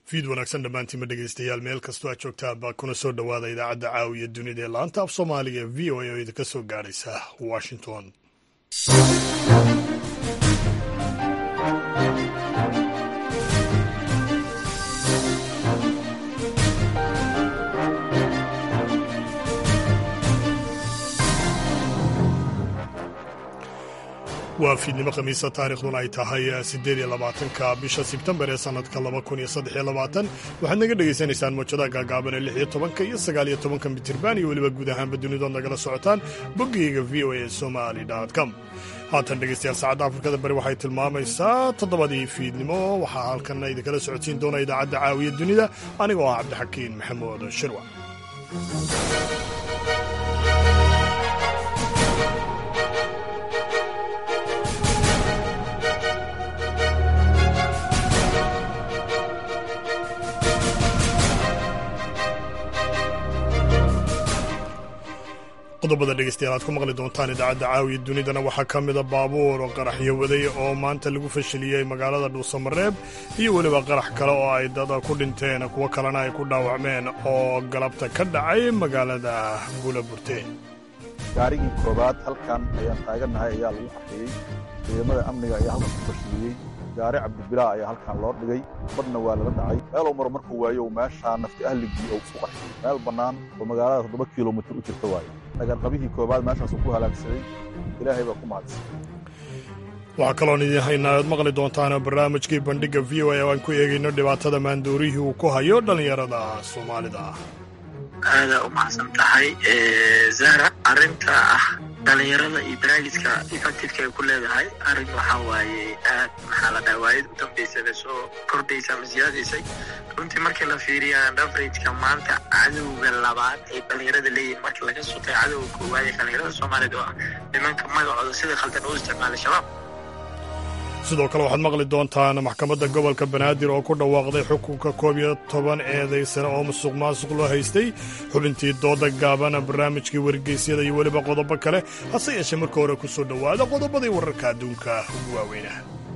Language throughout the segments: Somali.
fiid wanaagsan dhammaantiinma dhegeystayaal meel kastoo aad joogtaaba kuna soo dhowaada idaacadda caawiya dunida ee laanta af soomaaliga ee v o a oo idinka soo gaadhaysa washington waa fiidnimo khamiisa taarikhduna ay tahay siddeed iyo labaatanka bisha sebtembar ee sannadka laba kun iyo saddex iyo labaatan waxaad naga dhegaysanaysaan mawjadaha gaagaaban ee lix iyo tobanka iyo sagaal iyo tobanka mitirban iyo weliba guud ahaanba dunidood nagala socotaan boggayga v o a somali com haatan dhegeystayaal saacadda afrikada bari waxay tilmaamaysaa toddobadii fiidnimo waxaa halkanna idinkala socodsiin doona idaacadda caawiya dunida anigoo ah cabdixakiin maxamuud shirwa qodobada dhegeystayaal aad ku maqli doontaan idaacadda caawiya dunidana waxaa ka mida baabuur oo qaraxyo waday oo maanta lagu fashiliyey magaalada dhuusamareeb iyo weliba qarax kale oo ay dad ku dhinteen kuwo kalena ay ku dhaawacmeen oo galabta ka dhacay magaalada buulaburte gaarigii koobaad halkan ayaan taagannahay ayaa lagu qaxiyey ciidamada amniga ayaa halkan ku fashiliyey gaari cabdibilaa ayaa halkan loo dhigay badna waa lala dhacay meelow maro markuu waayo meeshaa nafti ahligii oo ku qaxiyey meel bannaan oo magaalada toddoba kilomitir u jirta waayo dhagarqabihii koobaad meeshaasuu ku halaagsaday ilaahay baa ku mahadsan waxaa kaloon idiin haynaa oad maqli doontaan barnaamijkii bandhigga v o a oo aan ku eegayno dhibaatada maandoorihii uu ku hayo dhallinyarada soomaalida aadaa u mahadsan tahay zahra arrinta ah dhallinyarada iyo baraagiska effectifka ay ku leedahay arrin waxaa waaye aad maxaa la dhaha waayad u dambaysada soo kordhaysa ama siyaadaysay runtii markii la fiiriya averageka maanta cadowga labaad ay dhallinyarada leeyihin markii laga sutay cadowga koowaad ee dhallinyarada soomaaliyed oo ah nimanka magacooda sida khaldan u isticmaalay shabaab sidoo kale waxaad maqli doontaan maxkamadda gobolka banaadir oo ku dhawaaqday xukunka koob iyo toban eedaysane oo musuq maasuq loo haystay xubintii dooda gaabana barnaamijkii wargeysyada iyo weliba qodobo kale hase yeeshee marka hore ku soo dhowaada qodobadii wararka adduunka ugu waaweyna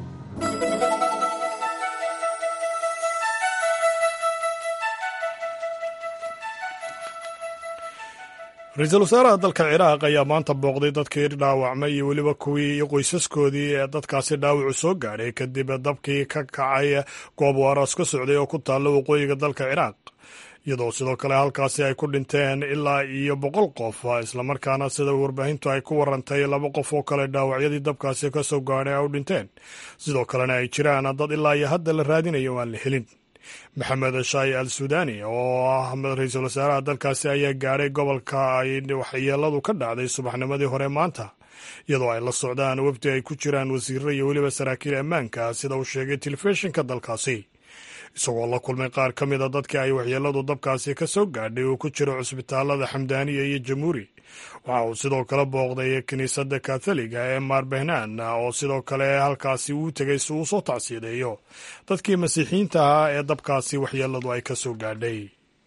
ra-iisul wasaaraha dalka ciraaq ayaa maanta booqday dadkii dhaawacmay iyo weliba kuwii iyo qoysaskoodii ee dadkaasi dhaawacu soo gaadhay kadib dabkii ka kacay goob waaraas ka socday oo ku taalla waqooyiga dalka ciraaq iyadoo sidoo kale halkaasi ay ku dhinteen ilaa iyo boqol qof islamarkaana sida warbaahintu ay ku warantay laba qof oo kale dhaawacyadii dabkaasi ka soo gaadhay ay u dhinteen sidoo kalena ay jiraan dad ilaa iyo hadda la raadinayo aan la helin maxamed shaayi al suudani oo ah ra-iisul wasaaraha dalkaasi ayaa gaadhay gobolka ay waxyeeladu ka dhacday subaxnimadii hore maanta iyadoo ay la socdaan wafdi ay ku jiraan wasiirro iyo weliba saraakiil ammaanka sida uu sheegay telefishinka dalkaasi isagoo la kulmay qaar ka mida dadkii ay waxyeeladu dabkaasi ka soo gaadhay uu ku jiro cusbitaalada xamdaaniya iyo jamuuri waxa uu sidoo kale booqday kiniisadda katholiga ee maarbehnaan oo sidoo kale halkaasi uu tegay si uu soo tacsiideeyo dadkii masiixiyiinta ahaa ee dabkaasi waxyeeladu ay ka soo gaadhay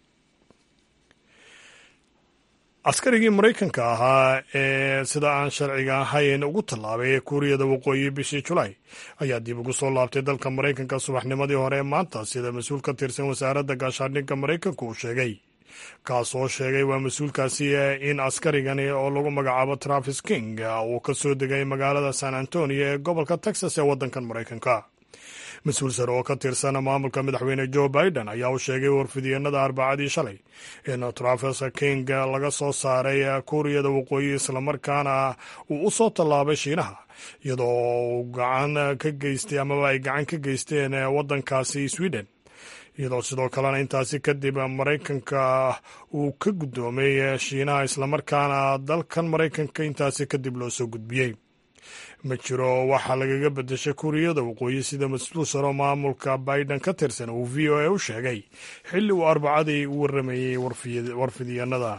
askarigii maraykanka ahaa ee sida aan sharciga ahayn ugu tallaabay ee kuuriyada waqooyi bishii julaay ayaa dib ugu soo laabtay dalka maraykanka subaxnimadii hore ee maanta sida mas-uul ka tirsan wasaaradda gaashaandhigga maraykanku uu sheegay kaas oo sheegay waa mas-uulkaasi in askarigani oo lagu magacaabo travis king uu ka soo degay magaalada san antonio ee gobolka texas ee waddankan maraykanka mas-uul sare oo ka tirsan maamulka madaxweyne joe biden ayaa u sheegay warfidyeennada arbacadii shalay in travis king laga soo saaray kuuriyada waqooyi islamarkaana uu u soo tallaabay shiinaha iyadoo uu gacan ka geystay amaba ay gacan ka geysteen waddankaasi sweden iyadoo sidoo kalena intaasi kadib maraykanka uu ka guddoomay shiinaha islamarkaana dalkan maraykanka intaasi kadib loo soo gudbiyey ma jiro waxaa lagaga bedeshay kuuriyada waqooyi sida mas-uul saro maamulka biden ka tirsan uu v o a u sheegay xilli uu arbacadii u waramayey warfidyeennada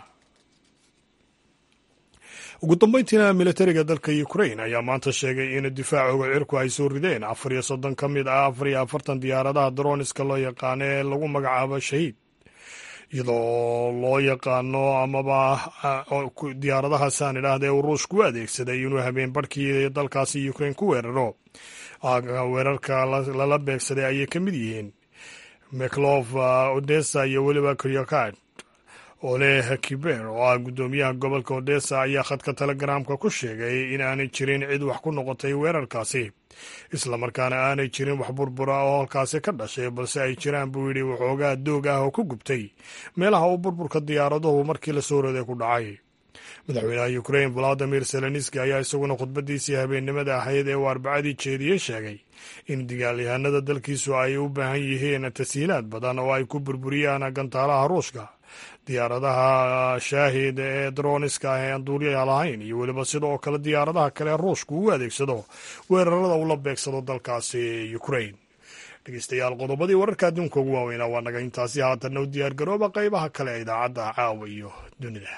ugu dambeyntiina militariga dalka ukrain ayaa maanta sheegay in difaacooga cirku ay soo rideen afar iyo soddon ka mid ah afar iyo afartan diyaaradaha droniska loo yaqaano ee lagu magacaabo shahiid iyadoo loo yaqaano amaba diyaaradahaasaan idhaahda ee uu ruushku u adeegsaday inuu habeen barhkii dalkaasi ukrain ku weeraro weerarka lala beegsaday ayay ka mid yihiin mclof odessa iyo weliba kryokad ole kiber oo ah guddoomiyaha gobolka odessa ayaa khadka telegramka ku sheegay in aanay jirin cid wax ku noqotay weerarkaasi islamarkaana aanay jirin wax burbura oo halkaasi ka dhashay balse ay jiraan buu yidhi waxoogaa doog ah oo ku gubtay meelaha uu burburka diyaaraduhu markii la soo roday ku dhacay madaxweynaha ukrain valadimir zelenski ayaa isaguna khudbadiisii habeennimada ahayd ee uu arbacadii jeediyey sheegay in dagaalyahanada dalkiisu ay u baahan yihiin tashiilaad badan oo ay ku burburiyaan gantaalaha ruushka diyaaradaha shaahid ee droniska ah ee aan duuliya lahayn iyo weliba sidoo kale diyaaradaha kale ruushku uu adeegsado weerarada uu la beegsado dalkaasi ukrain dhegeystayaal qodobadii wararka adduunka ugu waaweynaa waa naga intaasi haatanna u diyaar garooba qaybaha kale ee idaacadda caawa iyo dunida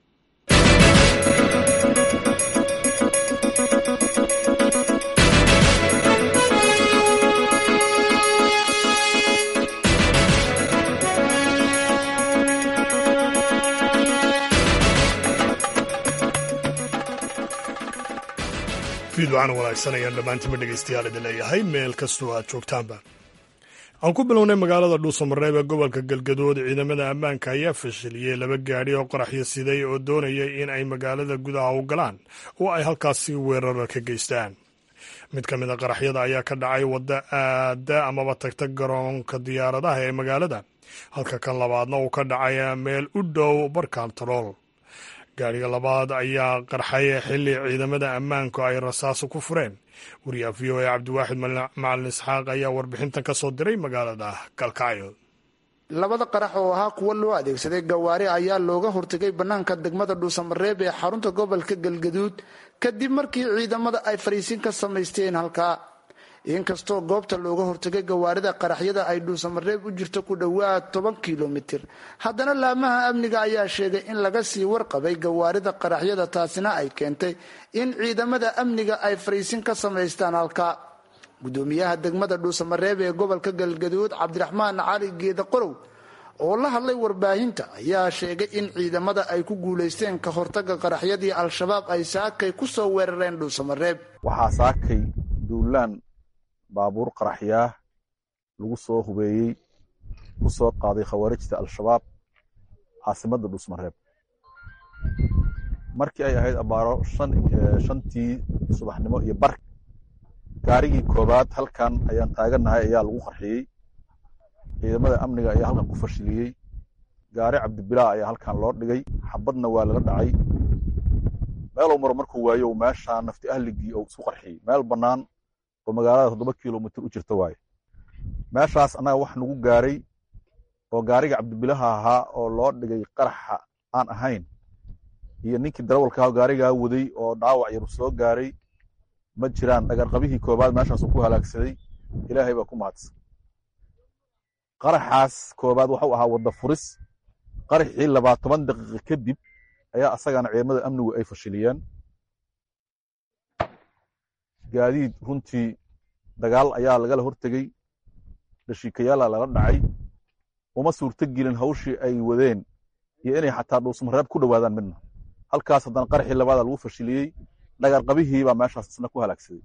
fiidwacan wanaagsan ayaan dhammaantima dhegeystayaal idin leeyahay meel kastoo aad joogtaanba aan ku bilownay magaalada dhuusamareeb ee gobolka galgadood ciidamada ammaanka ayaa fashiliyey laba gaadhi oo qaraxyo siday oo doonaya in ay magaalada gudaha u galaan oo ay halkaasi weerara ka geystaan mid ka mid a qaraxyada ayaa ka dhacay wadda aada amaba tagta garoonka diyaaradaha ee magaalada halka kan labaadna uu ka dhacay meel u dhow barkantarool gaadhiga labaad ayaa qarxay xilli ciidamada ammaanku ay rasaaso ku fureen wariyaha v o a cabdiwaaxid macalin isxaaq ayaa warbixintan ka soo diray magaalada galkacyo labada qarax oo ahaa kuwo loo adeegsaday gawaari ayaa looga hortegay bannaanka degmada dhuusamareeb ee xarunta gobolka galgaduud kadib markii ciidamada ay fariisin ka samaysteen halkaa inkastoo goobta looga hortegay gawaarida qaraxyada ay dhuusamareeb u jirto ku dhowaad toban kilomitir haddana laamaha amniga ayaa sheegay in laga sii warqabay gawaarida qaraxyada taasina ay keentay in ciidamada amniga ay fariisin ka samaystaan halkaa gudoomiyaha degmada dhuusamareeb ee gobolka galgaduud cabdiraxmaan cali geeda qorow oo la hadlay warbaahinta ayaa sheegay in ciidamada ay ku guulaysteen ka hortaga qaraxyadii al-shabaab ay saakay kusoo weerareen dhuusamareeb waxaa saakay duulaan baabuur qaraxyaah lagu soo hubeeyey ku soo qaaday khawaarijta al-shabaab caasimadda dhuusmareeb markii ay ahayd abaaro shantii subaxnimo iyo bar gaarigii koobaad halkan ayaan taagannahay ayaa lagu qarxiyey ciidamada amniga ayaa halkan ku fashiliyey gaari cabdibilaa ayaa halkan loo dhigay xabadna waa lala dhacay meelow maro markuu waayo meeshaa nafti ahligii oo isku qarxiyey meel bannaan oo magaalada toddoba kilomitr u jirta waaye meeshaas annaga wax nagu gaaray oo gaariga cabdibilaha ahaa oo loo dhigay qaraxa aan ahayn iyo ninkii darawalka aha gaarigaa waday oo dhaawac yaru soo gaaray ma jiraan dhagarqabihii koobaad meeshaasuu ku halaagsaday ilaahay baa ku mahadsan qaraxaas koobaad waxuu ahaa wadda furis qaraxii labaa toban daqiiqa kadib ayaa asagana ciidamada amnigu ay fashiliyeen gaadiid runtii dagaal ayaa lagala hortegey dhashiikayaala lala dhacay uma suurto gelin hawshii ay wadeen iyo inay xataa dhuusmareeb ku dhowaadaan midna halkaas haddana qaraxii labaada lagu fashiliyey dhagarqabihiibaa meeshaas isna ku halaagsaday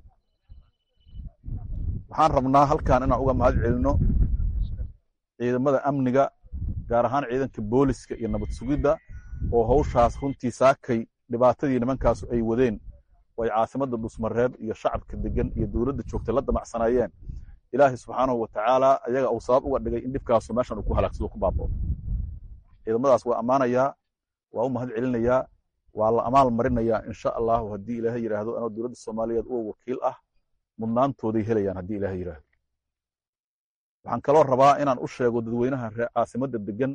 waxaan rabnaa halkan inaan uga mahad celino ciidamada amniga gaar ahaan ciidanka booliska iyo nabad sugidda oo hawshaas runtii saakay dhibaatadii nimankaasu ay wadeen oo ay caasimadda dhuusmareeb iyo shacabka degan iyo dowladda joogtay la damacsanaayeen ilaahay subxaanahu watacaala ayaga uu sabab uga dhigay in dhibkaasu meeshan uu ku halaagsado ku baabao ciidamadaas waa ammaanayaa waa u mahad celinayaa waa la amaal marinayaa insha allahu haddii ilaahay yidhaahdo anoo dowladda soomaaliyeed uga wakiil ah mudnaantooday helayaan haddii ilaahay yidhaahdo waxaan kaloo rabaa inaan u sheego dadweynaha reer caasimadda degan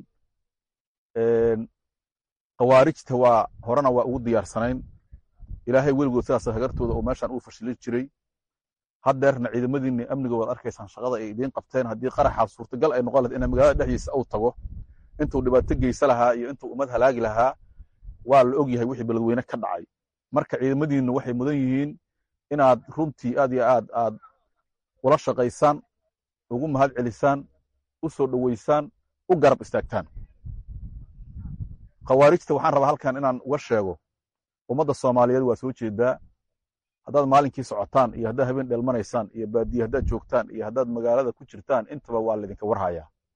khawaarijta waa horena waa ugu diyaarsanayn ilaahay weligood sidaas hagartooda oo meeshan uu fashilin jiray haddeerna ciidamadiinni amniga waad arkaysaan shaqada ay idiin qabteen haddii qaraxaas suurtagal ay noqon lahayd ina magaalada dhexdiisa uu tago intuu dhibaato geysa lahaa iyo intuu ummad halaagi lahaa waa la og yahay wixii beledweyne ka dhacay marka ciidamadiinnu waxay mudan yihiin inaad runtii aad iyo aad aad ula shaqaysaan ugu mahad celisaan u soo dhoweysaan u garab istaagtaan khawaarijta waxaan rabaa halkan inaan uga sheego ummadda soomaaliyeed waa soo jeedaa haddaad maalinkii socotaan iyo haddaad habeen dheelmanaysaan iyo baadiye haddaad joogtaan iyo haddaad magaalada ku jirtaan intaba waa laydinka warhayaa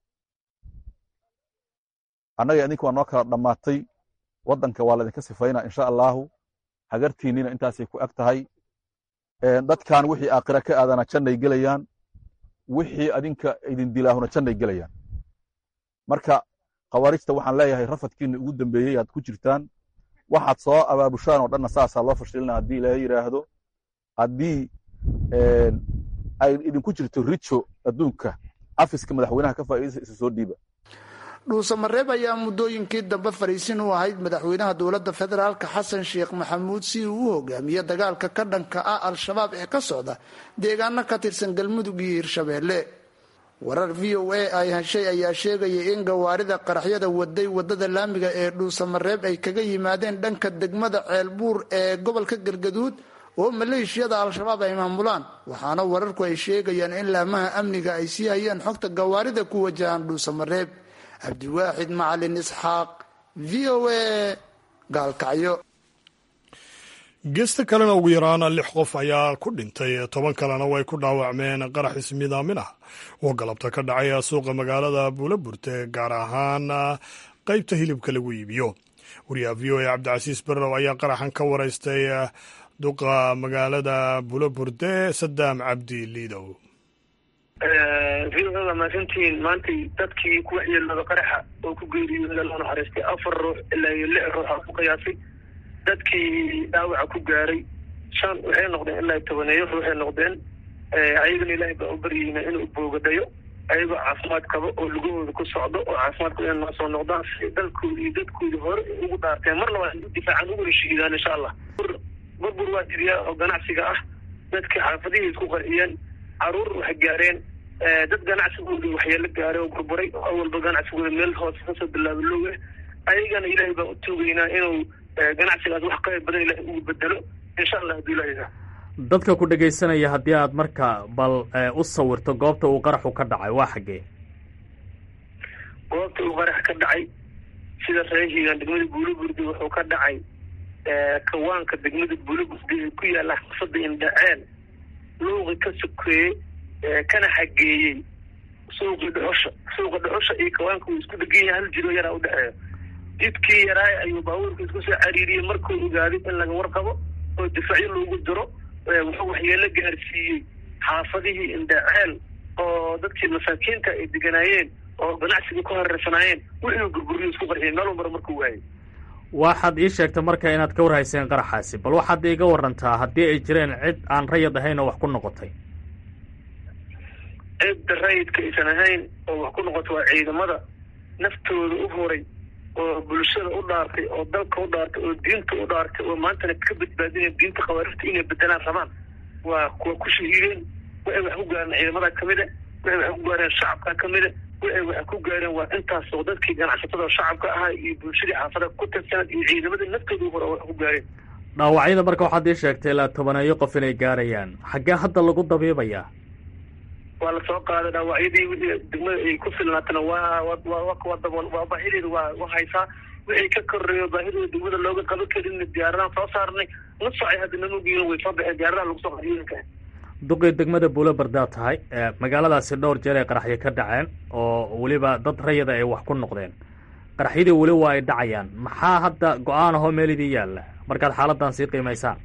annaga idinka waa noo kala dhammaatay waddanka waa laydinka sifaynaa insha allaahu hagartiinnina intaasay ku eg tahay dadkan wixii aakhira ka aadana jannay gelayaan wixii adinka idin dilaahuna jannay gelayaan marka khawaarijta waxaan leeyahay rafadkiinna ugu dambeeyey aad ku jirtaan waxaad soo abaabushaan oo dhanna saasaa loo fashilina haddii ilaahay yidhaahdo haddii ay idinku jirto rijo adduunka afiska madaxweynaha ka faa'iidaysa isu soo dhiiba dhuusamareeb ayaa muddooyinkii dambe fariisin u ahayd madaxweynaha dowladda federaalka xasan sheekh maxamuud si uu u hogaamiye dagaalka ka dhanka ah al-shabaab ee ka socda deegaano ka tirsan galmudug iyo hirshabeelle warar v o a ay heshay ayaa sheegaya in gawaarida qaraxyada waday wadada laamiga ee dhuusamareeb ay kaga yimaadeen dhanka degmada ceelbuur ee gobolka galgaduud oo maleeshiyada al-shabaab ay maamulaan waxaana wararku ay sheegayaan in laamaha amniga ay sii hayeen xogta gawaarida ku wajahaan dhuusamareeb cabdiwaaxid macalin isxaaq v o a gaalkacyo geesta kalena ugu yaraana lix qof ayaa ku dhintay toban kalena way ku dhaawacmeen qarax ismidaamin ah oo galabta ka dhacay suuqa magaalada buulaburte gaar ahaan qaybta hilibka lagu iibiyo wariyaha v o a cabdicasiis barrow ayaa qaraxan ka waraystay duqa magaalada buulaburde sadaam cabdi liidow waa mahadsantihiin maantay dadkii ku waxyeelooda qaraxa oo ku geeriyooda loo naxariistay afar ruux ilaa iyo lix ruux aa ku qiyaasay dadkii dhaawaca ku gaaray shan waxay noqdeen ilaa tobaneeyo ruuxay noqdeen ayagana ilaahay baa u baryeyna inuu boogadayo ayagoo caafimaad qabo oo lugahooda ku socdo oo caafimaadku inay noo soo noqdaan si dalkooda iyo dadkooda hore ugu dhaarteen marna waa difaacan uguna shiidaan insha allah burbur waa jiriyaa oo ganacsiga ah dadka xaafadihii isku qarxiyeen caruur waxay gaareen dad ganacsigooda waxyeelo gaaray oo burburay oo awalba ganacsigooda meel hoose kasoo bilaaba looga ayagana ilaahay baan u tuugaynaa inuu ganacsigaas wax qayb badan ilahay ugu bedelo insha allah hadduu ilahay dadka ku dhegaysanaya haddii aad marka bal u sawirto goobta uu qaraxu ka dhacay waa xaggee goobta uu qarax ka dhacay sida reehigan degmada buulagurdi wuxuu ka dhacay kawaanka degmada buulagurdi ee ku yaalla xaafada indhaceel luuqi ka sokeeyey kana xageeyey suuqii dhuxusha suuqa dhuxusha iyo kawaanka uu isku dhegan yahay hal jiro yaraa udhexeeyo jidkii yaraay ayuu baabuurka isku soo cariiriyey markuu ogaaday in laga warqabo oo difacyo loogu diro wuxuu waxyeelo gaarsiiyey xaafadihii indhaceel oo dadkii masaakiinta ay deganaayeen oo ganacsiga ku hareersanaayeen wuxuu gurguriyo isku qarxiyay meel walbara markuu waayay waxaad ii sheegtay marka inaad ka warhayseen qaraxaasi bal waxaad iiga warantaa haddii ay jireen cid aan rayid ahayn oo wax ku noqotay cidda rayidka aysan ahayn oo wax ku noqotay waa ciidamada naftooda u horay oo bulshada u dhaartay oo dalka u dhaartay oo diinta u dhaartay oo maantana ka badbaadinaya diinta khawaarijta inay bedelaan rabaan waa kuwa ku shahiideen waxay wax ku gaareen ciidamada kamida waxay wax ku gaareen shacabka kamida waxay wax ku gaareen waa intaas oo dadkii ganacsatada shacabka ahaa iyo bulshadii xaafada ku tirsanad iyo ciidamada naftooda u hore wax ku gaareen dhaawacyada marka waxaad ii sheegtay ilaa tobaneeyo qof inay gaarayaan xaggee hadda lagu dabiibayaa waa lasoo qaaday dhaawacyadii wixii degmada ay ku filnaatana waa waa baahideeda waa waa haysaa wixii ka koreeyo baahidooda degmada looga qaban karin diyaaradahan soo saarnay nusacay hadda namogiina way soo baxeen diyaaradaha lagu soo qadiyoyinka duqii degmada buulo bardaa tahay magaaladaasi dhowr jeer ay qaraxyo ka dhaceen oo weliba dad rayada ay wax ku noqdeen qaraxyadii weli waa ay dhacayaan maxaa hadda go-aan ahoo meel idii yaalla markaad xaaladan sii qiimaysaan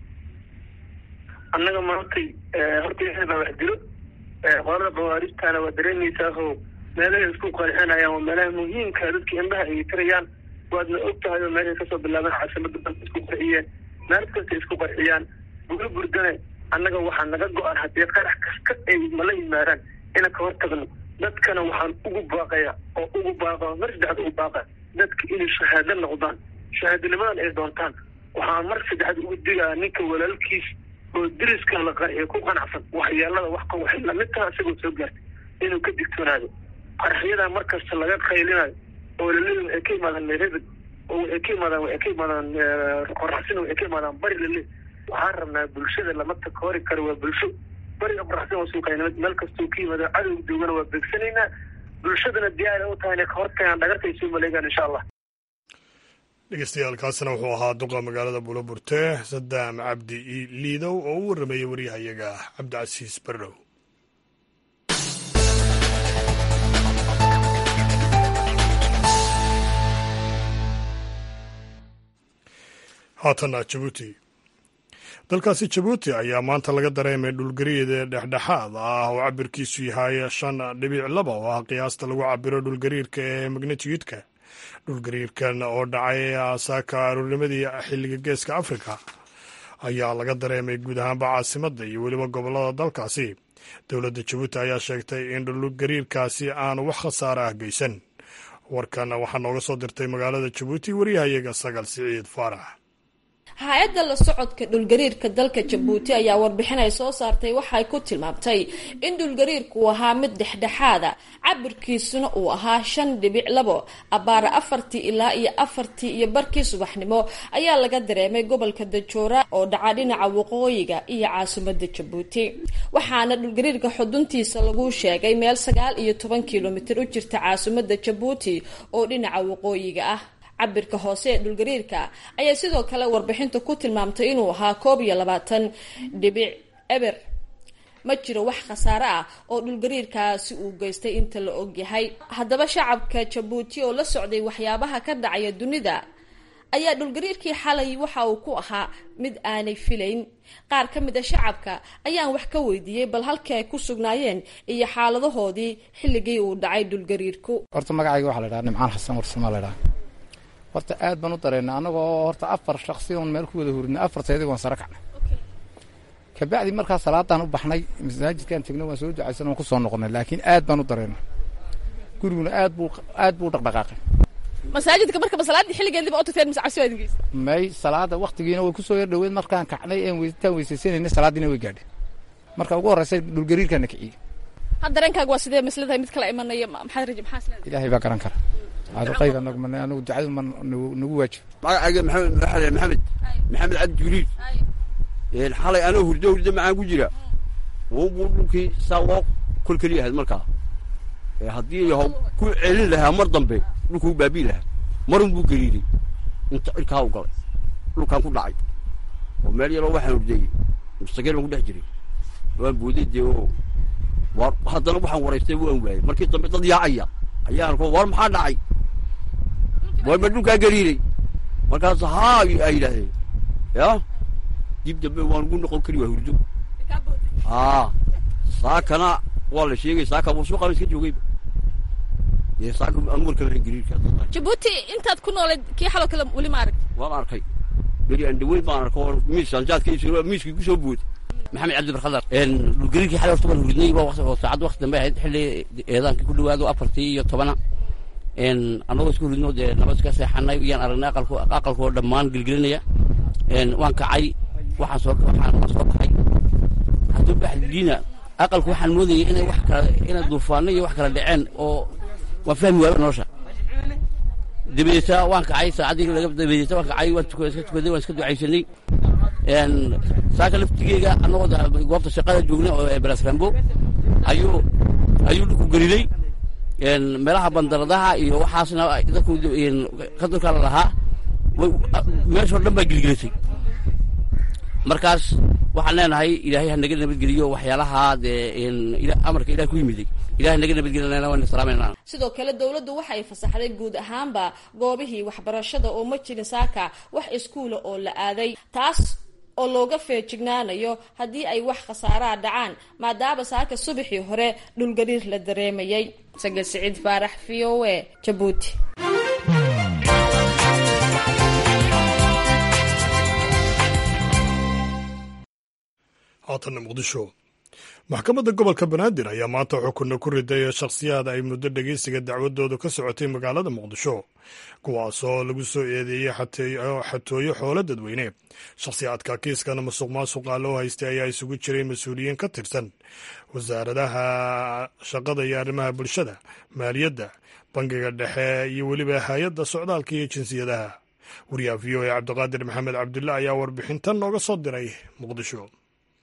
annaga maantay horta ilahay baa wax dilo qolada khawaarijtana waa dareemaysaao meelahay isku qarxinayaan waa meelaha muhiimka dadka indhaha ay tirayaan waadna og tahay oo meelahay kasoo bilaabeen caasimada dalka isku qarxiyeen meel kasta isku qarxiyaan bulo burdane annaga waxaa naga go-an haddii qarax kasta ay mala yimaadaan ina ka hor tagno dadkana waxaan ugu baaqaya oo ugu baaqa mar saddexaad ugu baaqa dadka inay shahaado noqdaan shahaadanimadan ay doontaan waxaan mar saddexaad ugu digaa ninka walaalkiis oo deriska la qarxiyo ku qanacsan waxyeelada wax ka waxay lamid taha isagoo soo gaartay inuu ka digtoonaado qaraxyadaa markasta laga qaylinayo oo laleeyahy waxay ka imaadaan merebed oo waxay ka imaadaan waxay ka imaadaan qoraxsina waxay ka imaadaan bari lale waxaan rabnaa bulshada lama takoori karo waa bulsho bariga qoraxsin waa suuqaynimad meel kastoo ka yimaado cadow joogana waa beegsanaynaa bulshadana diyaara u tahay inay ka hortagaan dhagarta ay soo maleegaan insha allah dhegeystayaaalkaasina wuxuu ahaa duqa magaalada buuloburte sadaam cabdi liidow oo u warrameeyey waryahayaga cabdicasiis barrow haatana jabuuti dalkaasi jabuuti ayaa maanta laga dareemay dhulgariid dhexdhexaad ah oo cabirkiisu yahay shan dhibic laba oo ah qiyaasta lagu cabiro dhulgariirka ee magnitiyudka dhulgariirkan oo dhacay saaka aroornimadii xilliga geeska afrika ayaa laga dareemay guud ahaanba caasimadda iyo weliba gobollada dalkaasi dowladda jabuuti ayaa sheegtay in dhulgariirkaasi aanu wax khasaare ah geysan warkan waxaa nooga soo dirtay magaalada jabuuti wariyahayaga sagal siciid faarax hay-adda la socodka dhulgariirka dalka jabuuti ayaa warbixin ay soo saartay waxay ku tilmaamtay in dhulgariirku uu ahaa mid dhexdhexaada cabirkiisuna uu ahaa shan dhibic labo abaara afartii ilaa iyo afartii iyo barkii subaxnimo ayaa laga dareemay gobolka dajoora oo dhaca dhinaca waqooyiga iyo caasimadda jabuuti waxaana dhulgariirka xuduntiisa lagu sheegay meel sagaal iyo toban kilomitir u jirta caasimadda jabuuti oo dhinaca waqooyiga ah cabirka hoose ee dhulgariirka ayaa sidoo kale warbixinta ku tilmaamtay inuu ahaa koob iyo labaatan dhibic eber ma jiro wax khasaare ah oo dhulgariirkaasi uu geystay inta la ogyahay haddaba shacabka jabuuti oo la socday waxyaabaha ka dhacaya dunida ayaa dhulgariirkii xalay waxa uu ku ahaa mid aanay filayn qaar ka mid a shacabka ayaan wax ka weydiiyey bal halkii ay ku sugnaayeen iyo xaaladahoodii xilligii uu dhacay dhulgariirku horta magacayga waxaa la dhaha nimcaan xasan warsama la dhaha horta aad baan u dareennay annagoo horta afar shaksi oon meel ku wada hurinay afarteedii waan sara kacnay kabacdi markaa salaadaan u baxnay masaajidkaan tegnay waan soo ducaysan waan ku soo noqonnay laakiin aad baan u dareennay guriguna aad buu aad buu dhaqdhaqaaqay masaajidka markaba salaaddii xilligeediba u tagteen mise cabsi waa idin geysa may salaada waktigiina way kusoo yar dhoweed markaan kacnay een intaan weysaysanayna salaadiina way gaadhay marka ugu horreysay dhulgariirkaana kiciyey had dareenkaaga waa sidee masladahay mid kala imanaya maxaad raja maxaa isleedahay ilaahay baa garan kara aduqayda nagman anagu ducadu ma nagu waajib magacayga maxamed maxamed maxamed maxamed cabdi jibriil xalay anoo hurdo hurdo macaan ku jira wuu dhulkii saa loo kolkeli ahayd markaa haddii yaho ku celin lahaa mar dambe dhulkuu baabii lahaa marun buu gariiray inta cirkaa u galay dhulkaan ku dhacay oo meel yaroo waxaan hurdeeyey mustaqeel baan ku dhex jiray waan booday dee oo war haddana waxaan waraystay waan waayey markii dambe dad yaacaya ayaan ko war maxaa dhacay war ma dhulkaa gariiray markaas haa ay yidhaahdeen ya dib dambe waan ugu noqon kari waa hurdo aa saakana waa la sheegay saaka buu suuqan iska joogayba dee saaka anu warka lahayn gariirka jabuuti intaad ku noolayd kii xaloo kale weli ma arag waan arkay beri aan dhaweyn baan arko oo miis anjaadkaisu miiskii kusoo booday maxamed cabdi barkhadar dhulgariirkii xalay horta waan hurdnay waa saacad wakti dambe ahayd xilli eedaankii ku dhawaado afartii iyo tobana annagoo isku hurdno dee nabad iska seexanay iyaan aragnay aqalku aqalkoo dhammaan gelgelinaya waan kacay waxaan soo waxaan waan soo kacay hadduu baxdiina aqalku waxaan moodayay inay wax kala inay duufaano iyo wax kala dhaceen oo waan fahmi waaba nolosha dabadeeta waan kacay saacaddii laga dabadeeta waan kacay waan tukaday iska tukaday waan iska ducaysanay saaka laftigeega annagoo goobta shaqada joognay oo belasrambo ayuu ayuu dhulku gariday meelaha bandaradaha iyo waxaasna dadku kadurka la lahaa meeshoo dhan baa gilgilatay markaas waxaan leenahay ilaahay ha naga nabadgeliyo waxyaalaha dee amarka ilaah ku yimiday ilahay naga nabadgelinayna waan salaamayna sidoo kale dowladdu waxa ay fasaxday guud ahaanba goobihii waxbarashada oo ma jirin saaka wax iskuula oo la aaday taas oo looga feejignaanayo haddii ay wax khasaaraa dhacaan maadaama saaka subaxii hore dhulgariir la dareemayay sagal siciid faarax v o e jabuuti haatanna muqdisho maxkamadda gobolka banaadir ayaa maanta xukunna ku riday shakhsiyaad ay muddo dhegeysiga dacwadoodu ka socotay magaalada muqdisho kuwaasoo lagu soo eedeeyey xatooyo xoolo dadweyne shakhsiyaadka kiiskana masuq maasuqa loo haystay ayaa isugu jiray mas-uuliyiin ka tirsan wasaaradaha shaqada iyo arrimaha bulshada maaliyadda bangiga dhexe iyo weliba hay-adda socdaalka iyo jinsiyadaha wariyaha v o e cabdiqaadir maxamed cabdulle ayaa warbixintan nooga soo diray muqdisho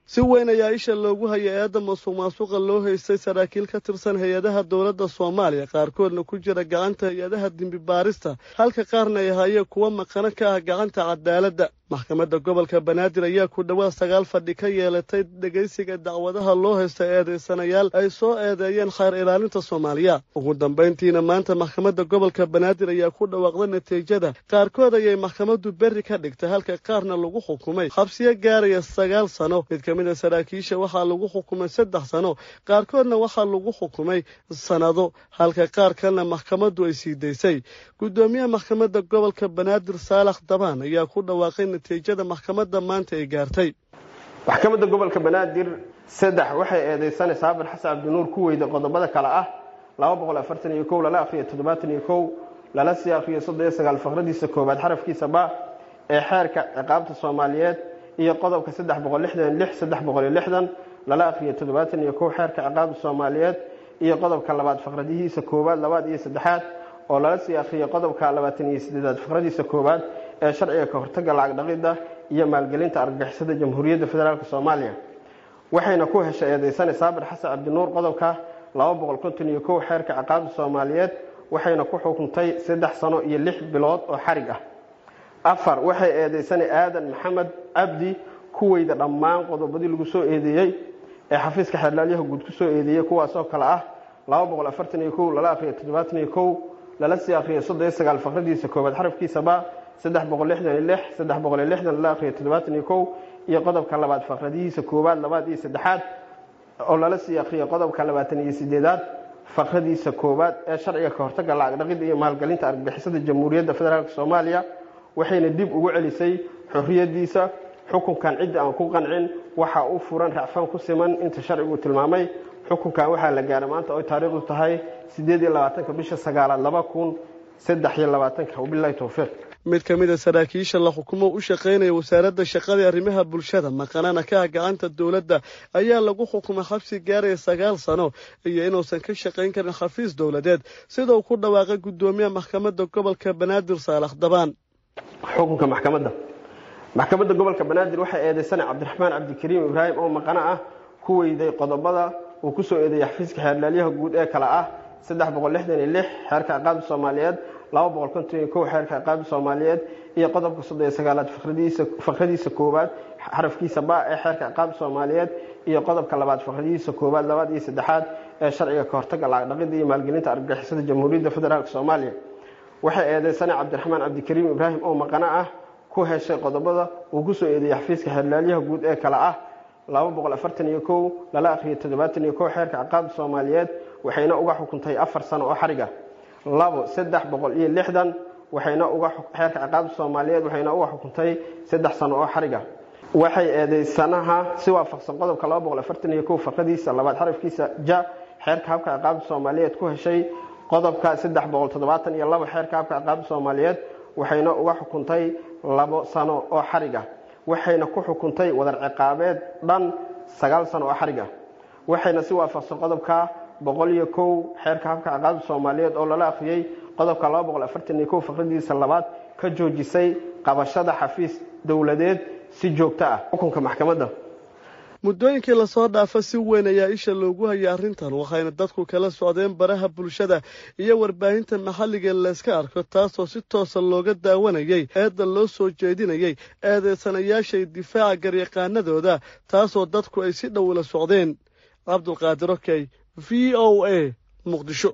si weyn ayaa isha loogu hayay eedda masuq maasuqa loo haystay saraakiil ka tirsan hay-adaha dowladda soomaaliya qaarkoodna ku jira gacanta hay-adaha dembi baarista halka qaarna ay hayeen kuwa maqano ka ah gacanta cadaaladda maxkamadda gobolka banaadir ayaa ku dhowaad sagaal fadhi ka yeelatay dhegaysiga dacwadaha loo haysta eedaysanayaal ay soo eedeeyeen khayr ilaalinta soomaaliya ugu dambayntiina maanta maxkamadda gobolka banaadir ayaa ku dhawaaqday natiijada qaarkood ayay maxkamaddu berri ka dhigtay halka qaarna lagu xukumay xabsiyo gaaraya sagaal sano mid ka mid a saraakiisha waxaa lagu xukumay saddex sano qaarkoodna waxaa lagu xukumay sannado halka qaar kalena maxkamaddu ay sii daysay guddoomiyaha maxkamadda gobolka banaadir saalax dabaan ayaa ku dhawaaqay natiijada maxkamadda maanta ay gaartay maxkamadda gobolka banaadir saddex waxay eedeysanaysaa saabir xasan cabdinuur ku weyda qodobada kale ah laba boqol afartan iyo kow lala akhriyo toddobaatan iyo kow lala sii akhriyo soddon iyo sagaal faqradiisa koowaad xarafkiisa ba ee xeerka ciqaabta soomaaliyeed iyo qodobka saddex boqol lixdan lix saddex boqol iyo lixdan lala akhriyo toddobaatan iyo kow xeerka ciqaabta soomaaliyeed iyo qodobka labaad faqradihiisa koowaad labaad iyo saddexaad oo lala sii akhriyo qodobka labaatan iyo sideedaad faqradiisa koowaad ee sharciga ka hortaga lacag dhaqidda iyo maalgelinta argagixisada jamhuuriyadda federaalk soomaaliya waxayna ku heshay eedeysane saabir xasan cabdinuur qodobka laba boqol konton iyo kow xeerka ciqaabta soomaaliyeed waxayna ku xukuntay saddex sano iyo lix bilood oo xarig ah afar waxay eedeysane aadan maxamed cabdi ku weyda dhammaan qodobadii lagu soo eedeeyey ee xafiiska xeerlaalyaha guud ku soo eedeeyey kuwaasoo kale ah laba boqol afartan iyo kow lala akhriyo toddobaatan iyo kow lala sii akhriyo soddon iyo sagaal faqradiisa koowaad xarafkiisaba saddex boqol lixdan iyo lix saddex boqol iyo lixdan lala akhriyo toddobaatan iyo kow iyo qodobka labaad faqradihiisa koowaad labaad iyo saddexaad oo lala sii akhriyo qodobka labaatan iyo sideedaad faqradiisa koowaad ee sharciga ka hortaga lacag dhaqidda iyo maalgelinta argagixisada jamhuuriyadda federaalk soomaaliya waxayna dib ugu celisay xorriyadiisa xukunkan cidda aan ku qancin waxaa u furan racfaan ku siman inta sharcigu tilmaamay xukunkan waxaa la gaaray maanta oy taariikhdu tahay sideed iyo labaatanka bisha sagaalaad laba kun saddex iyo labaatanka wabilahi towfiiq mid ka mid a saraakiisha la xukumo u shaqaynaya wasaaradda shaqada ee arrimaha bulshada maqanana ka ah gacanta dowladda ayaa lagu xukumay xabsi gaaraya sagaal sano iyo inuusan ka shaqayn karin xafiis dowladeed sida uu ku dhawaaqay guddoomiyaha maxkamadda gobolka banaadir saalax dabaan xukunka maxkamadda maxkamadda gobolka banaadir waxay eedeysanay cabdiraxmaan cabdikariim ibraahim oo maqano ah ku weyday qodobada uu ku soo eedeeyay xafiiska xeerlaalyaha guud ee kale ah saddex boqol lixdan iyo lix xeerka ciqaabda soomaaliyeed laba boqol konton iyo kow xeerka ciqaabda soomaaliyeed iyo qodobka soddon iyo sagaalaad faqradiisa koowaad xarafkiisa ba ee xeerka ciqaabda soomaaliyeed iyo qodobka labaad faqradihiisa koowaad labaad iyo saddexaad ee sharciga ka hortaga lacag dhaqidda iyo maalgelinta argagixisada jamhuuriyadda federaalk soomaaliya waxay eedeysanay cabdiraxmaan cabdikariim ibraahim oo maqano ah ku heshay qodobada uu ku soo eedeeyey xafiiska xeerlaalyaha guud ee kale ah laba boqol afartan iyo kow lala akhriyo toddobaatan iyo kow xeerka ciqaabda soomaaliyeed waxayna uga xukuntay afar sano oo xariga labo saddex boqol iyo lixdan waxayna uga xeerka ciqaabda soomaaliyeed waxayna uga xukuntay saddex sano oo xariga waxay eedeysanaha si waafaqsan qodobka laba boqol afartan iyo kow faqadiisa labaad xarafkiisa ja xeerka habka ciqaabda soomaaliyeed ku heshay qodobka saddex boqol toddobaatan iyo labo xeerka habka ciqaabda soomaaliyeed waxayna uga xukuntay labo sano oo xariga waxayna ku xukuntay wadar ciqaabeed dhan sagaal sano oo xariga waxayna si waafaqsan qodobka boqol iyo kow xeerka habka ciqaabda soomaaliyeed oo lala akhriyey qodobka laba boqol afartan iyo kow faqradiisa labaad ka joojisay qabashada xafiis dowladeed si joogto ah xukunka maxkamadda muddooyinkii lasoo dhaafa si weyn ayaa isha loogu hayay arrintan waxayna dadku kala socdeen baraha bulshada iyo warbaahinta maxalliga layska arko taasoo si toosa looga daawanayay eedda loo soo jeedinayay eedeysanayaashay difaaca garyaqaanadooda taasoo dadku ay si dhow ula socdeen cabdulqaadir okey v o a muqdisho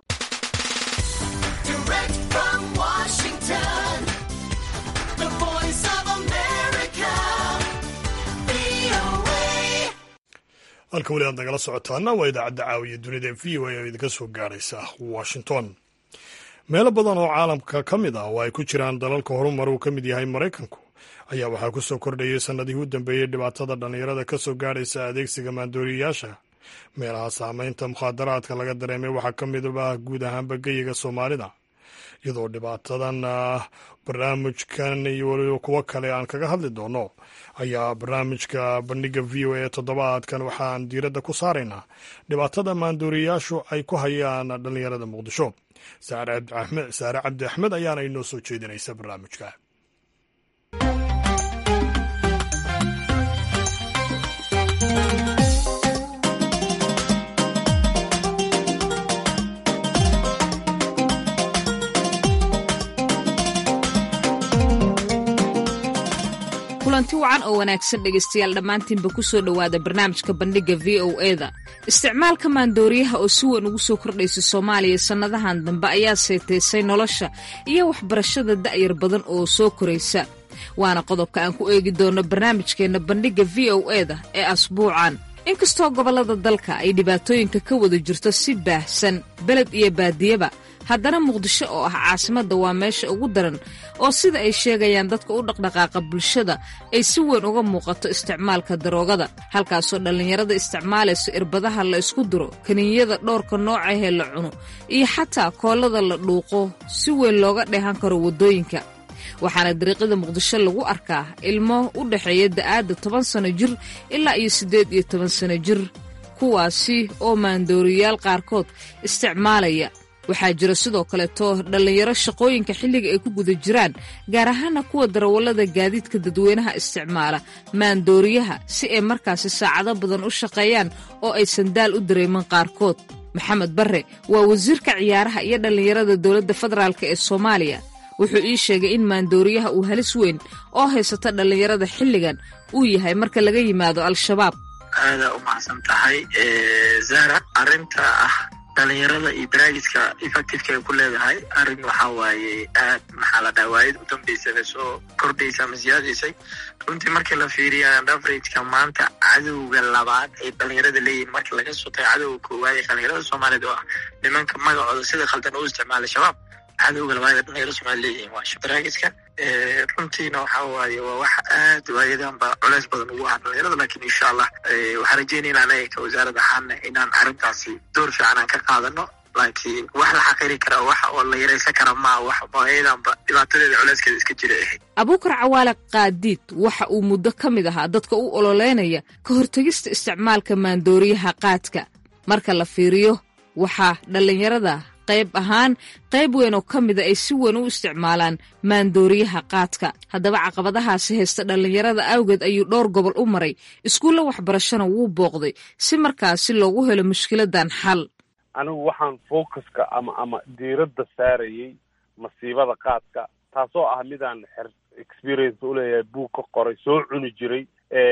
halka weli aad nagala socotaana waa idaacadda caawiya dunida v o a oo idinka soo gaaraysa washington meelo badan oo caalamka ka mid ah oo ay ku jiraan dalalka horumar uu ka mid yahay maraykanku ayaa waxaa ku soo kordhayay sannadihii u dambeeyey dhibaatada dhallinyarada ka soo gaadhaysa adeegsiga maandooriyayaasha meelaha saamaynta mukhaadaraadka laga dareemay waxaa ka midaba guud ahaanba geyiga soomaalida iyadoo dhibaatadan barnaamijkan iyo weliba kuwo kale aan kaga hadli doono ayaa barnaamijka bandhiga v o a toddobaadkan waxaan diiradda ku saaraynaa dhibaatada maandooriyayaashu ay ku hayaan dhallinyarada muqdisho saare cabdi axmed ayaana inoo soo jeedinaysa barnaamijka kulanti wacan oo wanaagsan dhegaystayaal dhammaantiinba ku soo dhowaada barnaamijka bandhigga v o eda isticmaalka maandooriyaha oo si weyn ugu soo kordhaysa soomaaliya sannadahan dambe ayaa seetaysay nolosha iyo waxbarashada da'yar badan oo soo koraysa waana qodobka aan ku eegi doono barnaamijkeenna bandhigga v o eda ee asbuucan inkastoo gobollada dalka ay dhibaatooyinka ka wada jirto si baahsan beled iyo baadiyaba haddana muqdisho oo ah caasimadda waa meesha ugu daran oo sida ay sheegayaan dadka u dhaqdhaqaaqa bulshada ay si weyn uga muuqato isticmaalka daroogada halkaasoo dhallinyarada isticmaalayso irbadaha la isku diro kaninyada dhowrka noocahee la cuno iyo xataa koollada la dhuuqo si weyn looga dheehan karo waddooyinka waxaana dariiqyada muqdisho lagu arkaa ilmo u dhexeeya da'aadda toban sanno jir ilaa iyo siddeed iyo toban sanno jir kuwaasi oo maandooriyaal qaarkood isticmaalaya waxaa jira sidoo kaleeto dhallinyaro shaqooyinka xilliga ay ku guda jiraan gaar ahaana kuwa darawallada gaadiidka dadweynaha isticmaala maandooriyaha si ay markaasi saacado badan u shaqeeyaan oo aysan daal u dareemin qaarkood maxamed barre waa wasiirka ciyaaraha iyo dhallinyarada dowladda federaalk ee soomaaliya wuxuu ii sheegay in maandooriyaha uu halis weyn oo haysata dhallinyarada xilligan uu yahay marka laga yimaado al-shabaab aada u macsan tahay zara arrinta ah dhalinyarada iyo baraagiska effectiveka ay ku leedahay arrin waxaa waaye aad maxaa la dhaha waayad u dambeysada soo kordhaysa ama siyaadaysay runtii markii la fiiriya averageka maanta cadowga labaad ay dhalinyarada leeyihin marka laga soo tago cadowga koowaad ee dhalinyarada soomaaliyeed oo ah nimanka magacooda sida khaldan u isticmaala shabaab cadowga labaad ee dhalinyarada soomaliya leeyihin waa baraagiska runtiina waxaa waaye waa wax aad waayadanba culeys badan ugu ah dhalinyarada lakin insha allah waxaan rajeynayna anaga ka wasaarad ahaana inaan arrintaasi door fiican aan ka qaadano laakiin wax la xaqiri kara wax oo la yaraysan kara maa wax waayadanba dhibaatadeeda culeyskeeda iska jira ahayd abuukar cawaale qaadiid waxa uu muddo ka mid ahaa dadka u ololeynaya ka hortegista isticmaalka maandooriyaha qaadka marka la fiiriyo waxaa dhallinyarada qayb ahaan qayb weyn oo ka mida ay si weyn u isticmaalaan maandooriyaha qaadka haddaba caqabadahaasi haysta dhallinyarada awgeed ayuu dhowr gobol u maray iskuulla waxbarashana wuu booqday si markaasi loogu helo mushkiladan xal anigu waxaan focuska ama ama diiradda saarayay masiibada qaadka taasoo ah midaan xer experience uleeyahay buug ka qoray soo cuni jiray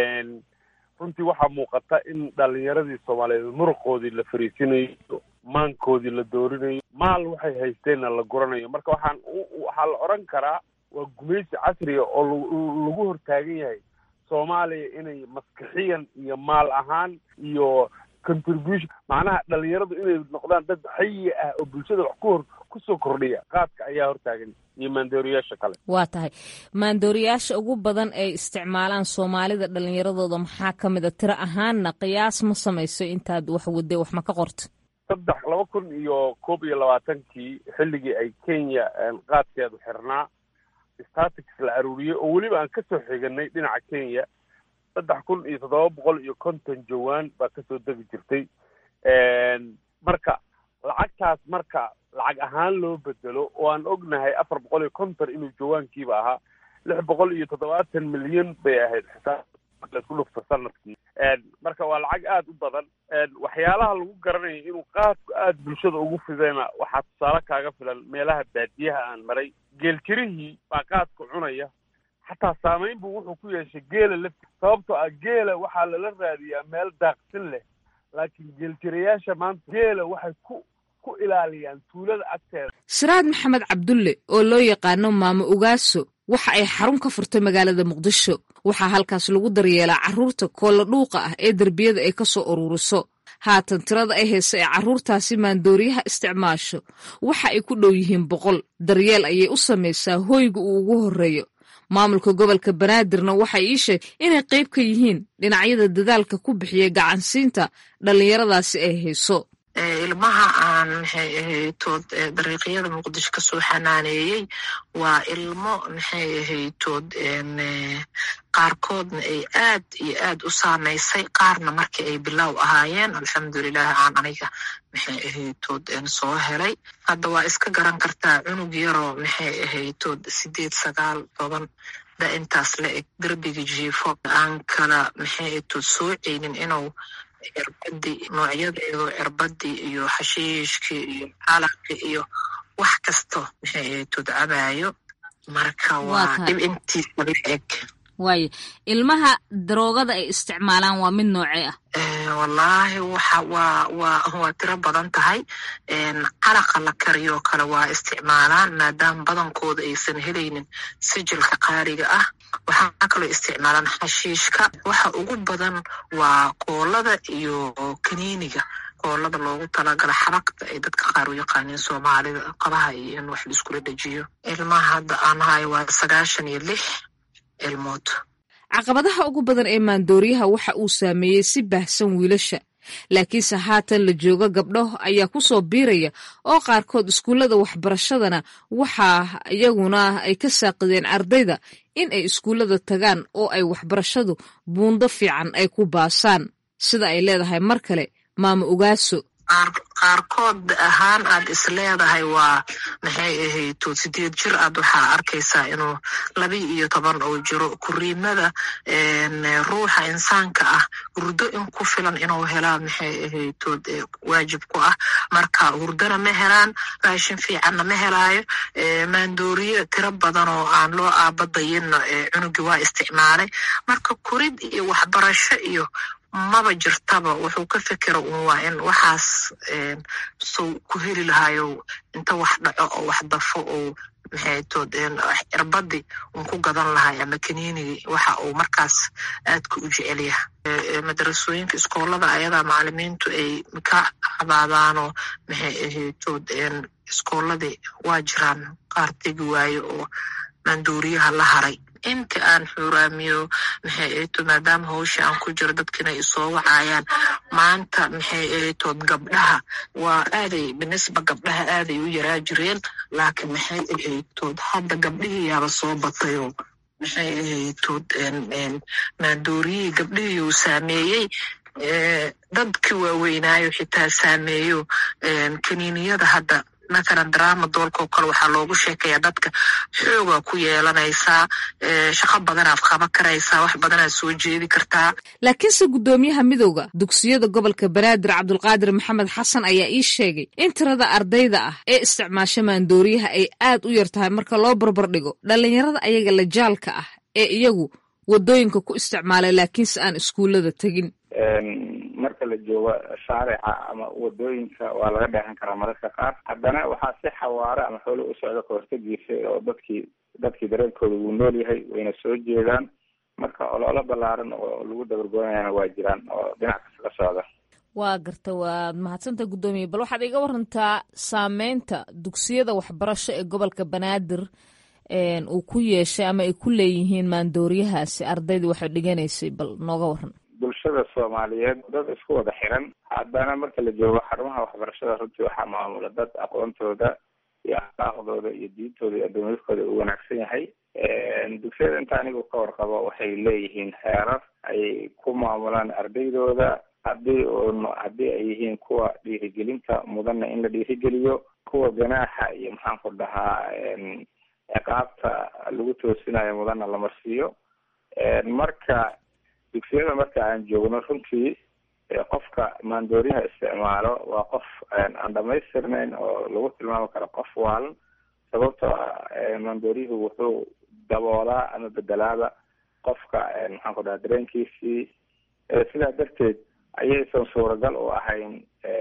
runtii waxaa muuqata in dhalinyaradii soomaaliyeed muruqoodii la fariisinayo maankoodii la doorinayo maal waxay haysteenna la guranayo marka waxaan waxaa la odhan karaa waa gumaysi casriga oo lagu hortaagan yahay soomaaliya inay maskixiyan iyo maal ahaan iyo contribution macnaha dhalinyaradu inay noqdaan dad xayi ah oo bulshada wax ku hor kusoo kordhiya qaadka ayaa hortaagan iyo maandooriyaasha kale waa tahay maandooriyaasha ugu badan ay isticmaalaan soomaalida dhallinyaradooda maxaa ka mid a tiro ahaanna qiyaas ma samayso intaad wax wadday wax ma ka qorta saddex laba kun iyo koob iyo labaatankii xilligii ay kenya qaadkeedu xirnaa statics la aruuriyey oo weliba aan kasoo xiganay dhinaca kenya saddex kun iyo toddoba boqol iyo konton jawaan baa kasoo degi jirtay marka lacagtaas marka lacag ahaan loo bedelo oo aan ognahay afar boqol iyo konton inuu jawaankiiba ahaa lix boqol iyo toddobaatan milyan bay ahayd xisaab laisku dhufto sanadkii marka waa lacag aada u badan waxyaalaha lagu garanayo inuu qaadku aada bulshada ugu fidayna waxaa tusaale kaaga filan meelaha baadiyaha aan maray geeljirihii baa qaadka cunaya xataa saamayn buu wuxuu ku yeeshay geela lafti sababtoo ah geela waxaa lala raadiyaa meel daaqsin leh laakiin geeljirayaasha maanta geela waxay ku ku ilaaliyaan tuulada agteeda siraad maxamed cabdulle oo loo yaqaano maamo ugaaso waxa ay xarun ka furtay magaalada muqdisho waxaa halkaas lagu daryeelaa carruurta koolla dhuuqa ah ee derbiyada ay ka soo ururiso haatan tirada ay haysa ee carruurtaasi maandooriyaha isticmaasho waxa ay ku dhow yihiin boqol daryeel ayay u samaysaa hoyga uu ugu horreeyo maamulka gobolka banaadirna waxay ii sheeg inay qayb ka yihiin dhinacyada dadaalka ku bixiya gacansiinta dhallinyaradaasi ay hayso ilmaha aan maxay ahaytood dariiqyada muqdisho kasoo xanaaneeyey waa ilmo maxay ahaytood qaarkoodna ay aad iyo aad u saamaysay qaarna markii ay bilow ahaayeen alxamdulilah aan aniga maxay ahaytood soo helay hadda waa iska garan kartaa cunug yaroo maxay ahaytood sideed sagaal toban da intaas la eg derbiga jiifo aan kala maxay ahaytood soo ceynin inuu cirbadii noocyadeedu cirbadii iyo xashiishkii iyo calaqi iyo wax kasto maxay ahaytood cabaayo marka waa dhib intiisa la eg waayo ilmaha daroogada ay isticmaalaan waa mid noocee ah wallaahi waxa waa waa waa tiro badan tahay calaqa la kariyoo kale waa isticmaalaan maadaama badankooda aysan helaynin sijilka qaaliga ah waxaa kaloo isticmaalaan xashiishka waxa ugu badan waa koolada iyo kaniiniga koolada loogu talagala xabagta ay dadka qaar u yaqaaniin soomaalida qabaha iyo in wax laiskula dejiyo ilmaha hadda aan hayo waa sagaashan iyo lix ilmood caqabadaha ugu badan ee maandooriyaha waxa uu saameeyey si baahsan wiilasha laakiinse haatan la joogo gabdho ayaa ku soo biiraya oo qaarkood iskuullada waxbarashadana waxaa iyaguna ay ka saaqideen ardayda in ay iskuullada tagaan oo ay waxbarashadu buundo fiican ay ku baasaan sida ay leedahay mar kale maama ogaaso qaarkood ahaan aad is leedahay waa maxay ahayto sideed jir aad waxaa arkaysaa inuu laba iyo toban oo jiro kuriimada ruuxa insaanka ah hurdo in ku filan inuu helaa maxay ahayto waajib ku ah marka hurdona ma helaan raashin fiicanna ma helaayo maandooriye tiro badan oo aan loo aabadayinna cunugi waa isticmaalay marka kurid iyo waxbarasho iyo maba jirtaba wuxuu ka fekera un waa in waxaas sow ku heli lahayo inta wax dhaco oo wax dafo oo maxaytood cirbadi un ku gadan lahay ama kaniinigii waxa uu markaas aadka u jecelyaha madarasooyinka iskoolada ayadaa macalimiintu ay ka cabaadaanoo maxay ahaytood iskooladii waa jiraan qaar tegi waayo oo maandooriyaha la haray inta aan xuuraamiyo maxay ahayto maadaama hawsha aan ku jiro dadkina ay soo wacayaan maanta maxay ahaytood gabdhaha waa aaday binisba gabdhaha aaday u yaraa jireen laakiin maxay ahaytood hadda gabdhihii yaaba soo batayoo maxay ahaytood maandooriyihii gabdhihii uu saameeyey dadkii waaweynaayo xitaa saameeyo kaniiniyada hadda matalan drama doolkao kale waxaa loogu sheekayaa dadka xoogaa ku yeelanaysaa shaqo badanaad qaban karaysaa wax badanaad soo jeedi kartaa laakiinse guddoomiyaha midowda dugsiyada gobolka banaadir cabdulqaadir maxamed xasan ayaa ii sheegay in tirada ardayda ah ee isticmaasho maandooriyaha ay aad u yar tahay marka loo barbar dhigo dhallinyarada ayaga lajaalka ah ee iyagu wadooyinka ku isticmaalay laakiinse aan iskuullada tegin marka la joogo shaarica ama wadooyinka waa laga dheehan karaa mararka qaar haddana waxaa si xawaare ama xoolo u socda kahortagiisa oo dadkii dadkii dareenkooda wuu nool yahay wayna soo jeedaan marka ololo ballaaran oo lagu dabargoonayana waa jiraan oo dhinac kasta ka socda waa garta waad mahadsanta guddoomiye bal waxaad iga warantaa saameynta dugsiyada waxbarasho ee gobolka banaadir uu ku yeeshay ama ay ku leeyihiin maandooriyahaasi ardaydii waxay dhiganaysay bal nooga waran bulshada soomaaliyeed dad isku wada xiran haddana marka la joogo xarumaha waxbarashada runtii waxaa maamula dad aqoontooda iyo akhlaaqdooda iyo diintooda iyo addoomiyadkooda uu wanaagsan yahay dugsiyada inta anigu ka warqabo waxay leeyihiin xeerar ay ku maamulaan ardaydooda haddii un haddii ay yihiin kuwa dhiirigelinta mudanna in la dhiirigeliyo kuwa ganaaxa iyo maxaan ku dhahaa ciqaabta lagu toosinayo mudanna la marsiiyo marka dugsiyada marka aan joogno runtii qofka maandooriyaha isticmaalo waa qof aan dhamaystirnayn oo lagu tilmaami karo qof waalan sababtoo ah maandooriyuhu wuxuu daboolaa ama bedelaaba qofka maxaan ku dhaha dareenkiisii sidaa darteed ayaysan suuragal u ahayn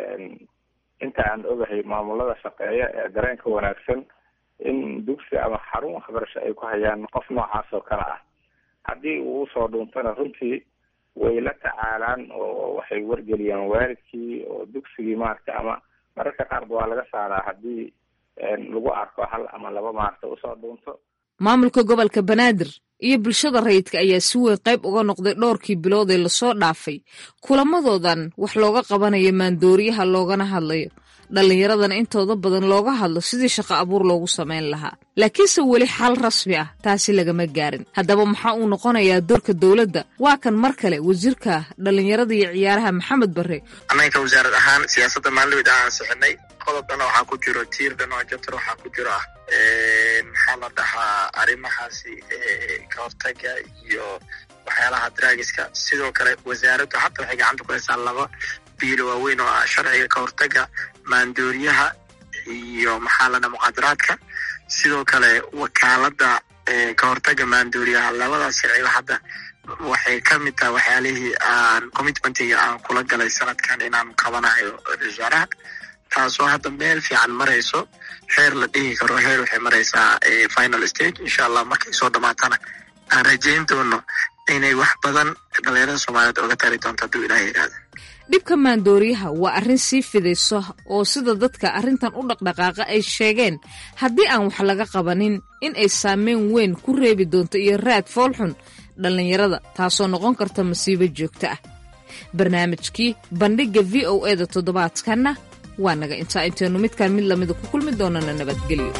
inta aan ogahay maamulada shaqeeya ee dareenka wanaagsan in dugsi ama xarun waxbarasho ay ku hayaan qof noocaas oo kale ah haddii uu usoo dhuuntana runtii way la tacaalaan oo waxay wargeliyaan waalidkii oo dugsigii maaragta ama mararka qaarba waa laga saaraa haddii lagu arko hal ama laba maaragta usoo dhuunto maamulka gobolka banaadir iyo bulshada rayidka ayaa si weyn qayb uga noqday dhowrkii bilood ee lasoo dhaafay kulamadoodan wax looga qabanayo maandooriyaha loogana hadlayo dhallinyaradana intooda badan looga hadlo sidii shaqo abuur loogu samayn lahaa laakiinse weli xal rasmi ah taasi lagama gaarin haddaba maxaa uu noqonayaa doorka dowladda waa kan mar kale wasiirka dhallinyarada iyo ciyaaraha maxamed barre annaga wasaarad ahaan siyaasadda maalin aan ansixinay qodobkana waxaa ku jiro tiirdan oo jabtar waxaa ku jiro ah maxaa la dhahaa arrimahaasi ka hortaga iyo waxyaalaha draagiska sidoo kale wasaaraddu hadda waxay gacanta ku haysaa laba biilo waaweyn oo ah sharciga ka hortaga maandooriyaha iyo maxaa la dhaha muqaadaraadka sidoo kale wakaaladda ka hortaga maanduuriyaha labadaas sharciba hadda waxay ka mid tahay waxyaalihii aan commitmentiga aan kula galay sanadkan inaan qabanayo wasaaraha taasoo hadda meel fiican marayso heer la dhihi karo heer waxay maraysaa final stage insha allah markay soo dhamaatana aan rajayn doono inay wax badan dhalinyarada soomaaliyeed oga tari doonto hadduu ilaah yidhaahdo dhibka maandooriyaha waa arrin sii fidayso oo sida dadka arrintan u dhaqdhaqaaqa ay sheegeen haddii aan wax laga qabanin in ay saameyn weyn ku reebi doonto iyo raad foolxun dhallinyarada taasoo noqon karta masiibo joogto ah barnaamijkii bandhigga v o e da toddobaadkanna waa naga intaa intaynu midkaan mid lamida ku kulmi doonana nabadgelyo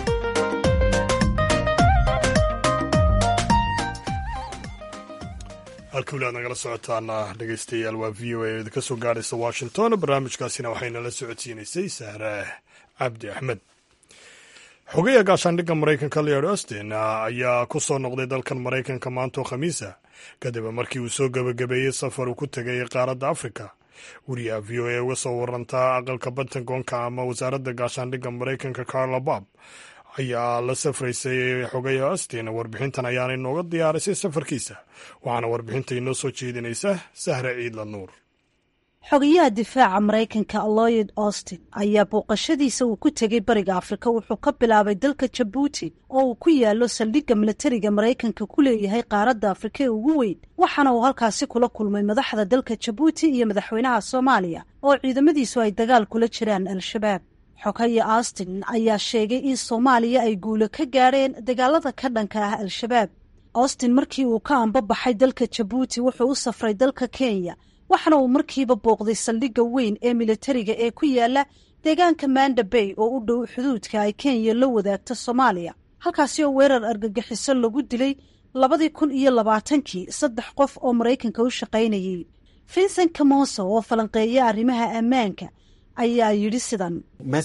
halka weli aad nagala socotaana dhegeystayaal waa v o a idinka soo gaadhaysa washington barnaamijkaasina waxaynala socodsiinaysay sahre cabdi axmed xogeya gaashaandhigga maraykanka leod austin ayaa ku soo noqday dalkan maraykanka maantoo khamiisa kadib markii uu soo gebagabeeyey safar uu ku tegay qaaradda afrika wariyaha v o a uga soo warantaa aqalka pentagonka ama wasaaradda gaashaandhigga maraykanka carla bob ayaa la safraysay xogaya austin warbixintan ayaana inooga diyaarisay safarkiisa waxaana warbixinta inoo soo jeedinaysa sahre ciidla nuur xogayaha difaaca maraykanka lloyd austin ayaa booqashadiisa uu ku tegay bariga afrika wuxuu ka bilaabay dalka jabuuti oo uu ku yaalo saldhigga milatariga maraykanka ku leeyahay qaaradda afrika ee ugu weyn waxaana uu halkaasi kula kulmay madaxda dalka jabuuti iyo madaxweynaha soomaaliya oo ciidamadiisu ay dagaal kula jiraan al-shabaab xogaya austin ayaa sheegay in soomaaliya ay guulo ka gaadheen dagaalada ka dhanka ah al-shabaab austin markii uu ka ambabaxay dalka jabuuti wuxuu u safray dalka kenya waxaana uu markiiba booqday saldhigga weyn ee militariga ee ku yaala deegaanka manda bay oo u dhow xuduudka ay kenya la wadaagto soomaaliya halkaasi oo weerar argagixiso lagu dilay labadii kun iyo labaatankii saddex qof oo maraykanka u shaqaynayay vincent kamoso oo falanqeeya arrimaha ammaanka ayaa yidhi sidan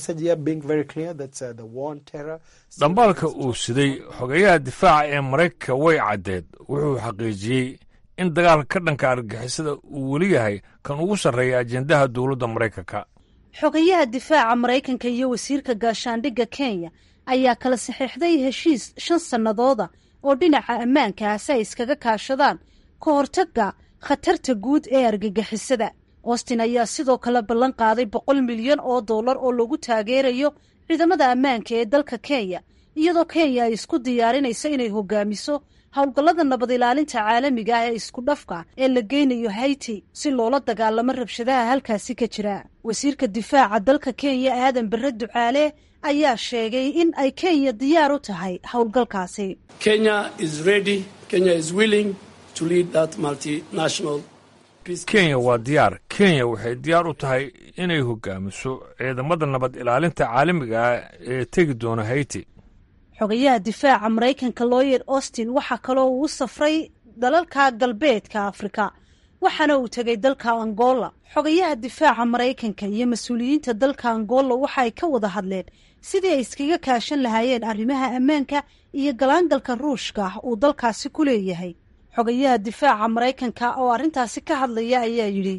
dhambaalka uu siday xogeyaha difaaca ee maraykanka way caddeed wuxuu xaqiijiyey in dagaalka ka dhanka argagixisada uu weli yahay kan ugu sarreeya ajendaha dowladda maraykanka xogayaha difaaca maraykanka iyo wasiirka gaashaandhigga kenya ayaa kala saxiixday heshiis shan sannadooda oo dhinaca ammaanka ah si ay iskaga kaashadaan ka hortagga khatarta guud ee argagixisada austin ayaa sidoo kale ballan qaaday boqol milyan oo dollar oo lagu taageerayo ciidamada ammaanka ee dalka kenya iyadoo kenya ay isku diyaarinayso inay hogaamiso howlgallada nabad ilaalinta caalamiga ah ee isku dhafka ee la geynayo haiti si loola dagaalamo rabshadaha halkaasi ka jira wasiirka difaaca dalka kenya aadan bare ducaale ayaa sheegay in ay kenya diyaar u tahay howlgalkaasi kenya waa diyaar kenya waxay diyaar u tahay inay hogaamiso ciidamada nabad ilaalinta caalamiga ah ee tegi doona haiti xogayaha difaaca maraykanka lloyd austin waxaa kaloo uu u safray dalalka galbeedka afrika waxaana uu tegay dalka angola xogayaha difaaca maraykanka iyo mas-uuliyiinta dalka angola waxa ay ka wada hadleen sidii ay iskaga kaashan lahaayeen arrimaha ammaanka iyo galaangalka ruushka uu dalkaasi ku leeyahay xogayaha difaaca maraykanka oo arrintaasi ka hadlaya ayaa yidhi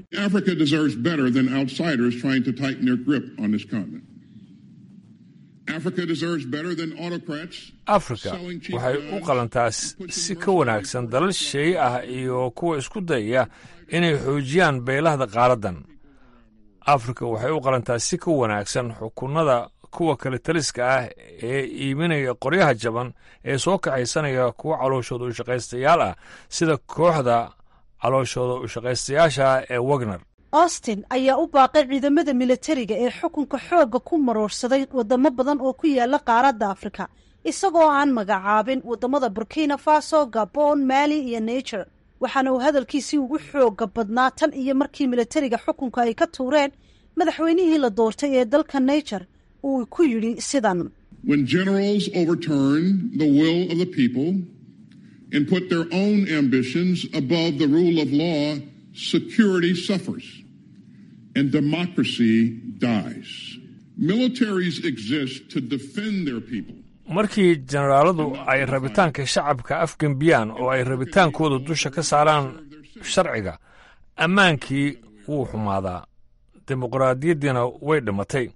afrika waxay u qalantaa si ka wanaagsan dalal shisheeye ah iyo kuwa isku dayaya inay xoojiyaan beylahda qaaraddan afrika waxay u qalantaa si ka wanaagsan xukunada kuwa kale taliska ah ee iibinaya qoryaha jaban ee soo kaxaysanaya kuwa calooshooda ushaqaystayaal ah sida kooxda calooshooda ushaqaystayaasha ee wagner austin ayaa u baaqay ciidamada militariga ee xukunka xoogga ku maroorsaday wadamo badan oo ku yaala qaaradda afrika isagoo aan magacaabin wadamada burkina faso gabon mali iyo niger waxaana uu hadalkiisii ugu xooga badnaa tan iyo markii militariga xukunka ay ka tuureen madaxweynihii la doortay ee dalka niger uu ku yidhi sidan When generals overturn the will of the people and put their own ambitions above the rule of law, security suffers and democracy dies. Militaries exist to defend their people. markii generaaladu ay rabitaanka shacabka afgembiyaan oo ay rabitaankooda dusha ka saaraan sharciga ammaankii wuu xumaadaa dimuqraadiyaddiina way dhimatay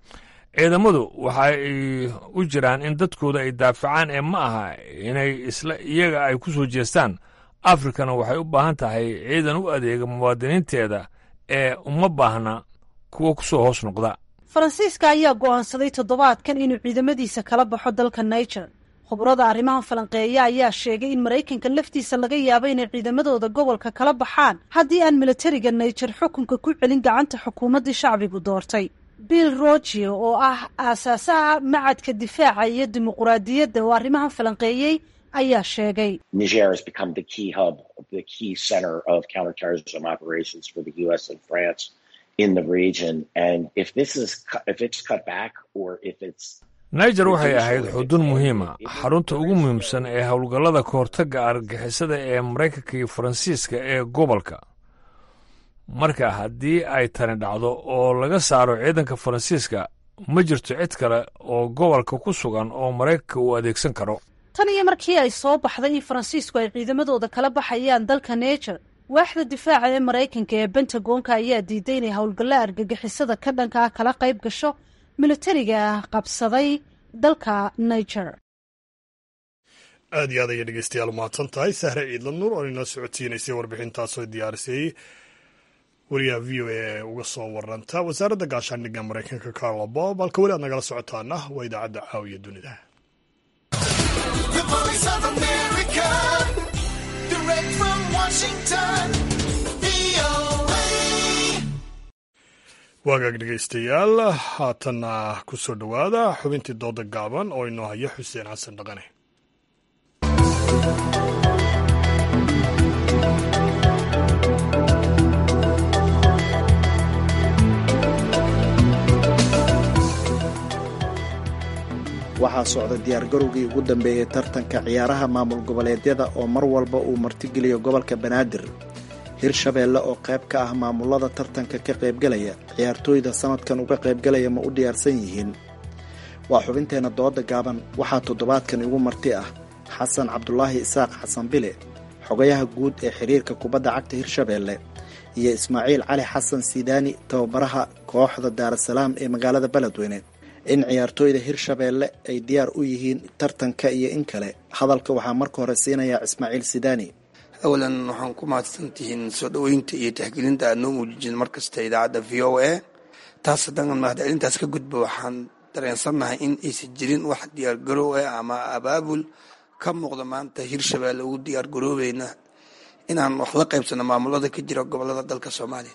ciidamadu waxa ay u jiraan in dadkooda ay daafacaan ee ma aha inay isla iyaga ay ku soo jeestaan afrikana waxay u baahan tahay ciidan u adeega muwaadiniinteeda ee uma baahna kuwa ku soo hoos noqda faransiiska ayaa go'aansaday toddobaadkan inuu ciidamadiisa kala baxo dalka niger khubrada arrimahan falanqeeya ayaa sheegay in maraykanka laftiisa laga yaabo inay ciidamadooda gobolka kala baxaan haddii aan militariga niger xukunka ku celin gacanta xukuumaddii shacbigu doortay bill rogio oo ah aasaasaha macadka difaaca iyo dimuquraadiyadda oo arrimahan falanqeeyey ayaa sheegay Niger has become the key hub, the key center of counterterrorism operations for the U.S. and France in the region. And if this is, cu- if it's cut back or if it's niger waxay ahayd xudun muhiima xarunta ugu muhiimsan ee howlgallada kahortagga argagixisada ee maraykanka iyo faransiiska ee gobolka marka haddii ay tani dhacdo oo laga saaro ciidanka faransiiska ma jirto cid kale oo gobolka ku sugan oo maraykanka uu adeegsan karo tan iyo markii ay soo baxday in faransiisku ay ciidamadooda kala baxayaan dalka niger waaxda difaaca ee maraykanka ee bentagonka ayaa diiday inay howlgallo argagixisada ka dhanka ah kala qayb gasho militariga qabsaday dalka niger aad iyo aad ayay dhegeystayaal umahadsan tahay sahre ciidla nuur oo inoo socodsiinaysay warbixintaasoo diyaarisay wariyaha v o a ee uga soo waranta wasaaradda gaashaandhigga maraykanka carlo bob halka weli aad nagala socotaana waa idaacadda caawiya dunida The voice of America, direct from Washington, VOA. waagaag dhegeystayaal haatanna ku soo dhowaada xubintii dooda gaaban oo inoo haya xuseen xasan dhaqane waxaa socda diyaargarowgii ugu dambeeyey tartanka ciyaaraha maamul goboleedyada oo mar walba uu martigeliyo gobolka banaadir hirshabeelle oo qayb ka ah maamulada tartanka ka qaybgalaya ciyaartooyda sanadkan uga qaybgalaya ma u diyaarsan yihiin waa xubinteenna dooda gaaban waxaa toddobaadkan igu marti ah xasan cabdulaahi isaaq xasan bile xogayaha guud ee xiriirka kubadda cagta hirshabeelle iyo ismaaciil cali xasan sidaani tababaraha kooxda daarasalaam ee magaalada beledweyne in ciyaartooyda hirshabeelle ay diyaar u yihiin tartanka iyo in kale hadalka waxaa marka hore siinayaa ismaaciil sidaani awalan waxaan ku mahadsantihiin soo dhoweynta iyo tixgelinta aad noo muujijin markasta idaacadda v o a taas haddaan mahadcelintaas ka gudbo waxaan dareensannahay in aysan jirin wax diyaargarow ah ama abaabul ka muuqda maanta hirshabeelle ugu diyaargaroobayna inaan wax la qaybsano maamulada ka jira gobolada dalka soomaaliya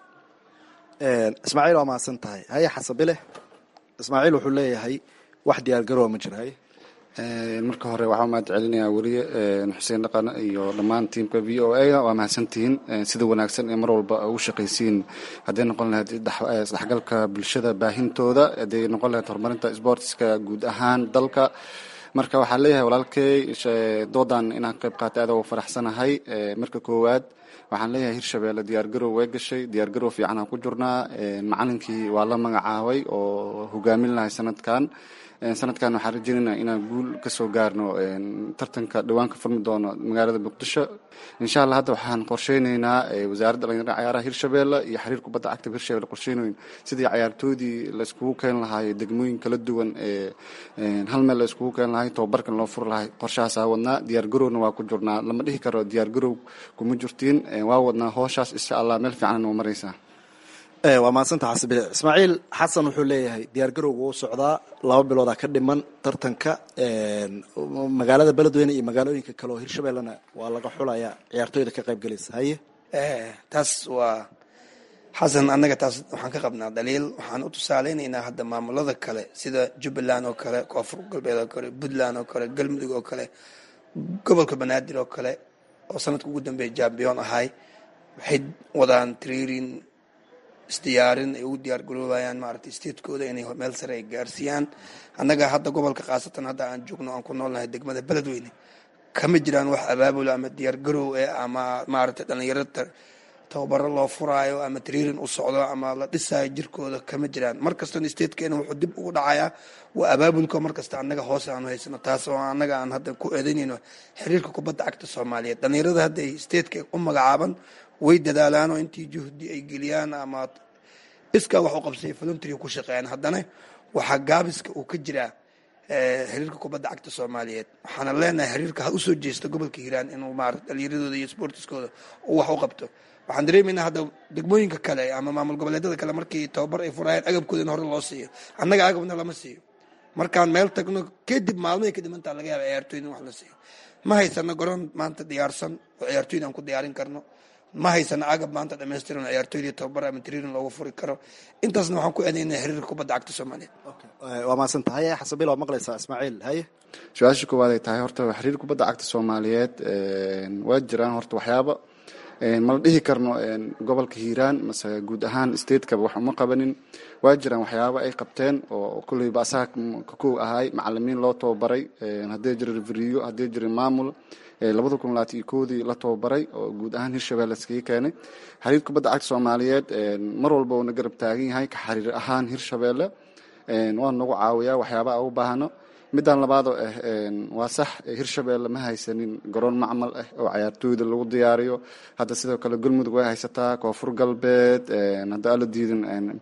ismaaciil waa mahadsan tahay haye xasabile ismaaciil wuxuu leeyahay wax diyaargaroowa ma jira haye marka hore waxaa mahad celinayaa weriye xuseen dhaqan iyo dhammaan tiimka v o a waa mahadsantihiin sida wanaagsan ee mar walba ugu shaqaysiin hadday noqon lahayd isdhexgalka bulshada baahintooda hadday noqon lahayd horumarinta sportska guud ahaan dalka marka waxaa leeyahay walaalkey doodan inaan qayb qaatay aad ugu faraxsanahay marka koowaad waxaan leeyahay hirshabeelle diyaargarow way gashay diyaargarow fiican aan ku jirnaa macalinkii waa la magacaabay oo hogaamin lahay sanadkan sanadkan waxaan rajeynayna inaan guul kasoo gaarno tartanka dhawaan ka furmi doono magaalada muqdisho insha allah hadda waxaan qorsheyneynaa wasaaradda dhalinyarada cayaaraha hirshabeelle iyo xiriir kubadda cagta hirshabelle qorsheynoyn sidii cayaartoodii layskugu keeni lahaay degmooyin kala duwan ee hal meel layskugu keeni lahay tababarkan loo furi lahay qorshahaasaa wadnaa diyaargarowna waa ku jirnaa lama dhihi karo diyaargarow kuma jirtiin waa wadnaa hooshaas insha allah meel fiican noo maraysaa waa mahadsanta xasabile ismaaciil xasan wuxuu leeyahay diyaargarowga wuu socdaa laba biloodaa ka dhiman tartanka magaalada beledweyne iyo magaalooyinka kale oo hirshabellena waa laga xulayaa ciyaartooyda ka qayb galaysa haye taas waa xasan annaga taas waxaan ka qabnaa daliil waxaan u tusaaleynaynaa hadda maamulada kale sida jubbaland oo kale koonfur galbeed oo kale puntland oo kale galmudug oo kale gobolka banaadir oo kale oo sanadka ugu dambeeya jambiyon ahay waxay wadaan trairin isdiyaarin ay ugu diyaar garoobayaan maaragtay statekooda inay meel sare ay gaarsiiyaan annaga hadda gobolka khaasatan hadda aan joogno aan ku noolnahay degmada beledweyne kama jiraan wax abaabul ama diyaar garow eh ama maaragtay dhalinyarada tababaro loo furaayo ama trairin u socdo ama la dhisaayo jirkooda kama jiraan mar kastana statekeena wuxuu dib ugu dhacayaa waa abaabulka mar kasta annaga hoose aanu haysano taas oo annaga aan hadda ku eedaynayno xiriirka kubadda cagta soomaaliyeed dhalinyarada hadda ay stateka u magacaaban way dadaalaanoo intii juhdi ay geliyaan ama iskaa wax u qabsay voluntary ku shaqeeyaan haddana waxaa gaabiska uu ka jiraa xiriirka kubadda cagta soomaaliyeed waxaana leenahay xiriirka ha usoo jeesta gobolka hiiraan inuu maarata dhalinyaradooda iyo sportiskooda uu wax u qabto waxaan dareemaynaa hadda degmooyinka kale ama maamul goboleedyada kale markii tababar ay furayeen agabkooda in hore loo siiyo annaga agabna lama siiyo markaan meel tagno kadib maalmahay kadib intaa laga yaaba ciyaartooyda in wax la siiyo ma haysano garoon maanta diyaarsan oo ciyaartooyda aan ku diyaarin karno ma haysano agab maanta dhamaystiran oo ciyaartooydii tababar ama tiriirin loogu furi karo intaasna waxaan ku eedaynaa xiriirka kubadda cagta soomaaliyeed waa mahadsan tahay xasabiil waa maqlaysaa ismaaciil haye su-aasha koowaad ay tahay horta xiriir kubadda cagta soomaaliyeed waa jiraan horta waxyaaba mala dhihi karno gobolka hiiraan mase guud ahaan stateka wax uma qabanin waa jiraan waxyaaba ay qabteen oo kulleyba asaga kakow ahay macalimiin loo tababaray haddii jira reveriyo haddii jira maamul labada kun labaatan iyo koodii la tababaray oo guud ahaan hirshabelle iskaga keenay xiriir kubadda cagta soomaaliyeed mar walba uuna garab taagan yahay ka xiriir ahaan hirshabelle waa nagu caawiyaa waxyaabaa ugu baahno midaan labaadoo ah waa sax hirshabelle ma haysanin garoon macmal ah oo cayaartooyda lagu diyaariyo hadda sidoo kale galmudug way haysataa koonfur galbeed hadda ala diidin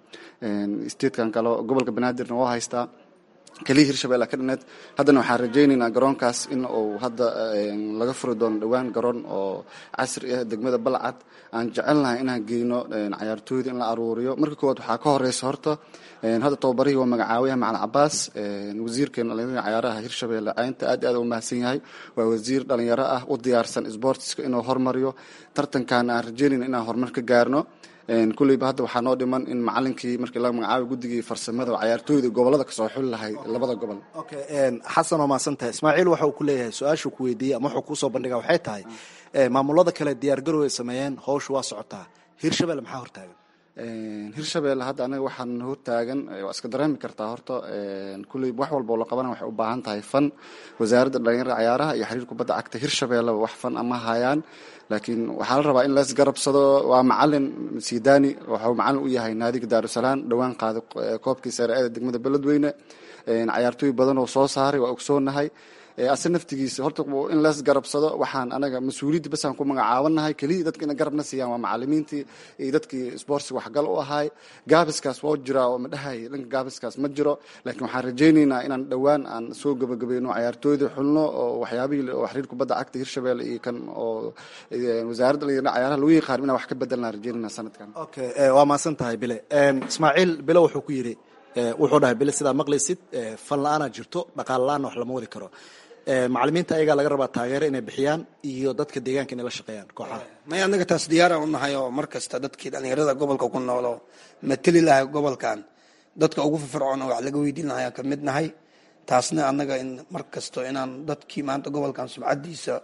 statekan kale gobolka banaadirna waa haystaa keliya hirshabelle ka dhineed haddana waxaan rajaynaynaa garoonkaas in uu hadda laga furi doono dhowaan garoon oo casri ah degmada balcad aan jecelnahay inaan geyno cayaartooyda in la aruuriyo marka koowaad waxaa ka horeysa horta hadda tababarihii waa magacaawiyaha macalin cabaas wasiirkeena dhalinyarada cayaaraha hirshabelle caynta aad aad u mahadsan yahay waa wasiir dhalinyaro ah u diyaarsan sportska inuu hormariyo tartankan aan rajaynayna inaan horumar ka gaarno kulleyba hadda waxaa noo dhiman in macalinkii markii laga magacaabay guddigii farsamada oo cayaartooyda gobolada kasoo xuli lahay labada gobol xasan waa mahadsan tahay ismaaciil waxa uu ku leeyahay su-aashuu ku weydiiyey ama wuxuu kuusoo bandhigaa waxay tahay maamulada kale diyaargarow ay sameeyeen howsha waa socotaa hirshabelle maxaa hortaagan hirshabelle hadda anaga waxaan hortaagan waa iska dareemi kartaa horta kulley wax walba oo la qabana waxay u baahan tahay fan wasaaradda dhalinyarada cayaaraha iyo xiriir kubadda cagta hirshabelleba wax fan ama hayaan laakiin waxaa la rabaa in las garabsado waa macalin sidani waxuu macalin u yahay naadiga daarusalaam dhowaan qaaday koobkii sare-ada degmada beledweyne cayaartooy badan oo soo saaray waa ogsoonahay ase naftigiisa horta in las garabsado waxaan anaga mas-uuliyadda basaan ku magacaabanahay keliya dadka ina garabna siiyaan waa macalimiintii iyo dadkii sportsiga waxgal u ahaay gaabiskaas waa jiraa oo madhahay dhanka gaabiskaas ma jiro laakiin waxaan rajaynaynaa inaan dhowaan aan soo gabagabayno cayaartooyda xulno oo waxyaabihii oo xiriir kubadda cagta hirshabelle iyo kan oo wasaaradda dhalinyarada cayaaraha lagu yaqaan inaan wax ka bedelnaa rajaynayna sanadkan okay waa mahadsan tahay bile ismaaciil bile wuxuu ku yidhi wuxuu dhahay bile sidaa maqlaysid fan la-aanaa jirto dhaqaal la-aanna wax lama wadi karo macalimiinta ayagaa laga rabaa taageero inay bixiyaan iyo dadka deegaanka inay la shaqeeyaan kooxaha may anaga taas diyaara u nahay oo mar kasta dadkii dhalinyarada gobolka ku nool oo mateli lahay gobolkan dadka ugu firfircoon oo wax laga weydiin lahay ka mid nahay taasna anaga in mar kasto inaan dadkii maanta gobolkan sumcadiisa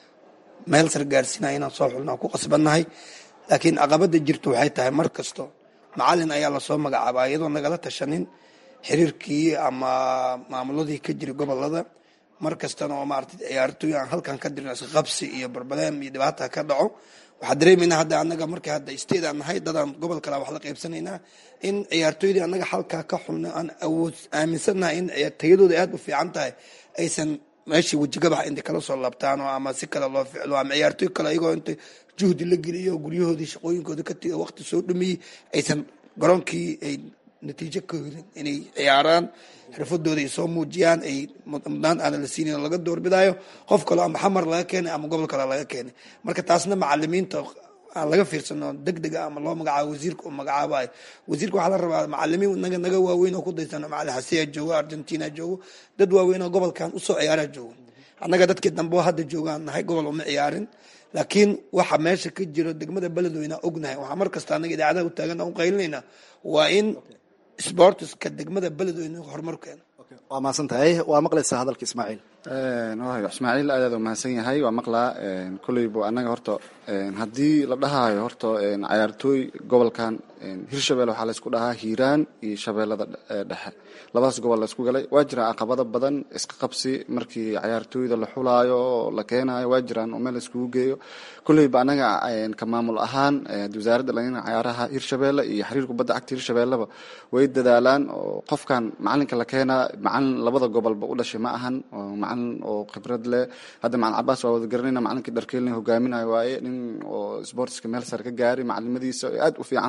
meel sar gaarsiinaya inaan soo xulno aan ku qasbannahay laakiin caqabada jirto waxay tahay mar kasto macalin ayaa lasoo magacaabaa iyadoo nagala tashanin xiriirkii ama maamuladii ka jira gobolada mar kastana oo maarata ciyaartooy aan halkan ka dirno isqabsi iyo barbaleem iyo dhibaata ka dhaco waxaa dareemaynaa hadda anaga markii hadda state aan nahay dadaan gobol kale wax la qaybsanaynaa in ciyaartooydii anaga halkaa ka xulna aan awood aaminsannahay in tayadooda aada u fiican tahay aysan meeshii wejigabax intay kala soo laabtaan oo ama si kale loo ficlo ama ciyaartooy kale iyagoo inta juhdi la geliyo guryahoodii shaqooyinkooda ka tiga waqti soo dhameeyey aysan garoonkii ay natiijo ka helin inay ciyaaraan xirfadooda ay soo muujiyaan ay mudnaan aana la siinin laga doorbidaayo qof kaloo ama xamar laga keenay ama gobol kale laga keenay marka taasna macalimiinta aan laga fiirsano deg dega ama loo magacaabo wasiirka uu magacaabayo wasiirka waxaa la rabaa macalimiin naga naga waaweyn oo ku daysano macalin xasiya joogo argentina joogo dad waaweyn oo gobolkan usoo ciyaaraa joogo annaga dadkii dambe hadda joogaan nahay gobol uma ciyaarin laakiin waxa meesha ka jiro degmada beledweyne ognahay waxaa mar kasta anaga idaacadaha u taagan u qaylinayna waa in sportiska degmada beledweyne horumar keeno waa mahadsan tahay waa maqlaysaa hadalka ismaaciil waayo ismaaciil aad aad u mahadsan yahay waa maqlaa kolleybu annaga horta haddii la dhahaayo horta cayaartooy gobolkan hirshabelle waxaa laysku dhahaa hiiraan iyo shabeellada dhexe labadaas gobol laysku galay waa jiraan caqabado badan iska qabsi markii cayaartooyda la xulaayo oo la keenayo waa jiraan oo meel layskugu geeyo kolleyba annaga ka maamul ahaan wasaaradda dhalinyarada cayaaraha hirshabelle iyo xiriir kubadda cagta hirshabelleba way dadaalaan oo qofkan macalinka la keenaa macalin labada gobolba u dhashay ma ahan macalin oo khibrad leh hadda macalin cabaas waa wada garanayna macalinkii dharkeelina hogaaminayo waaye nin oo sportska meel sare ka gaaray macalimadiisa aad u fiican tahay waaye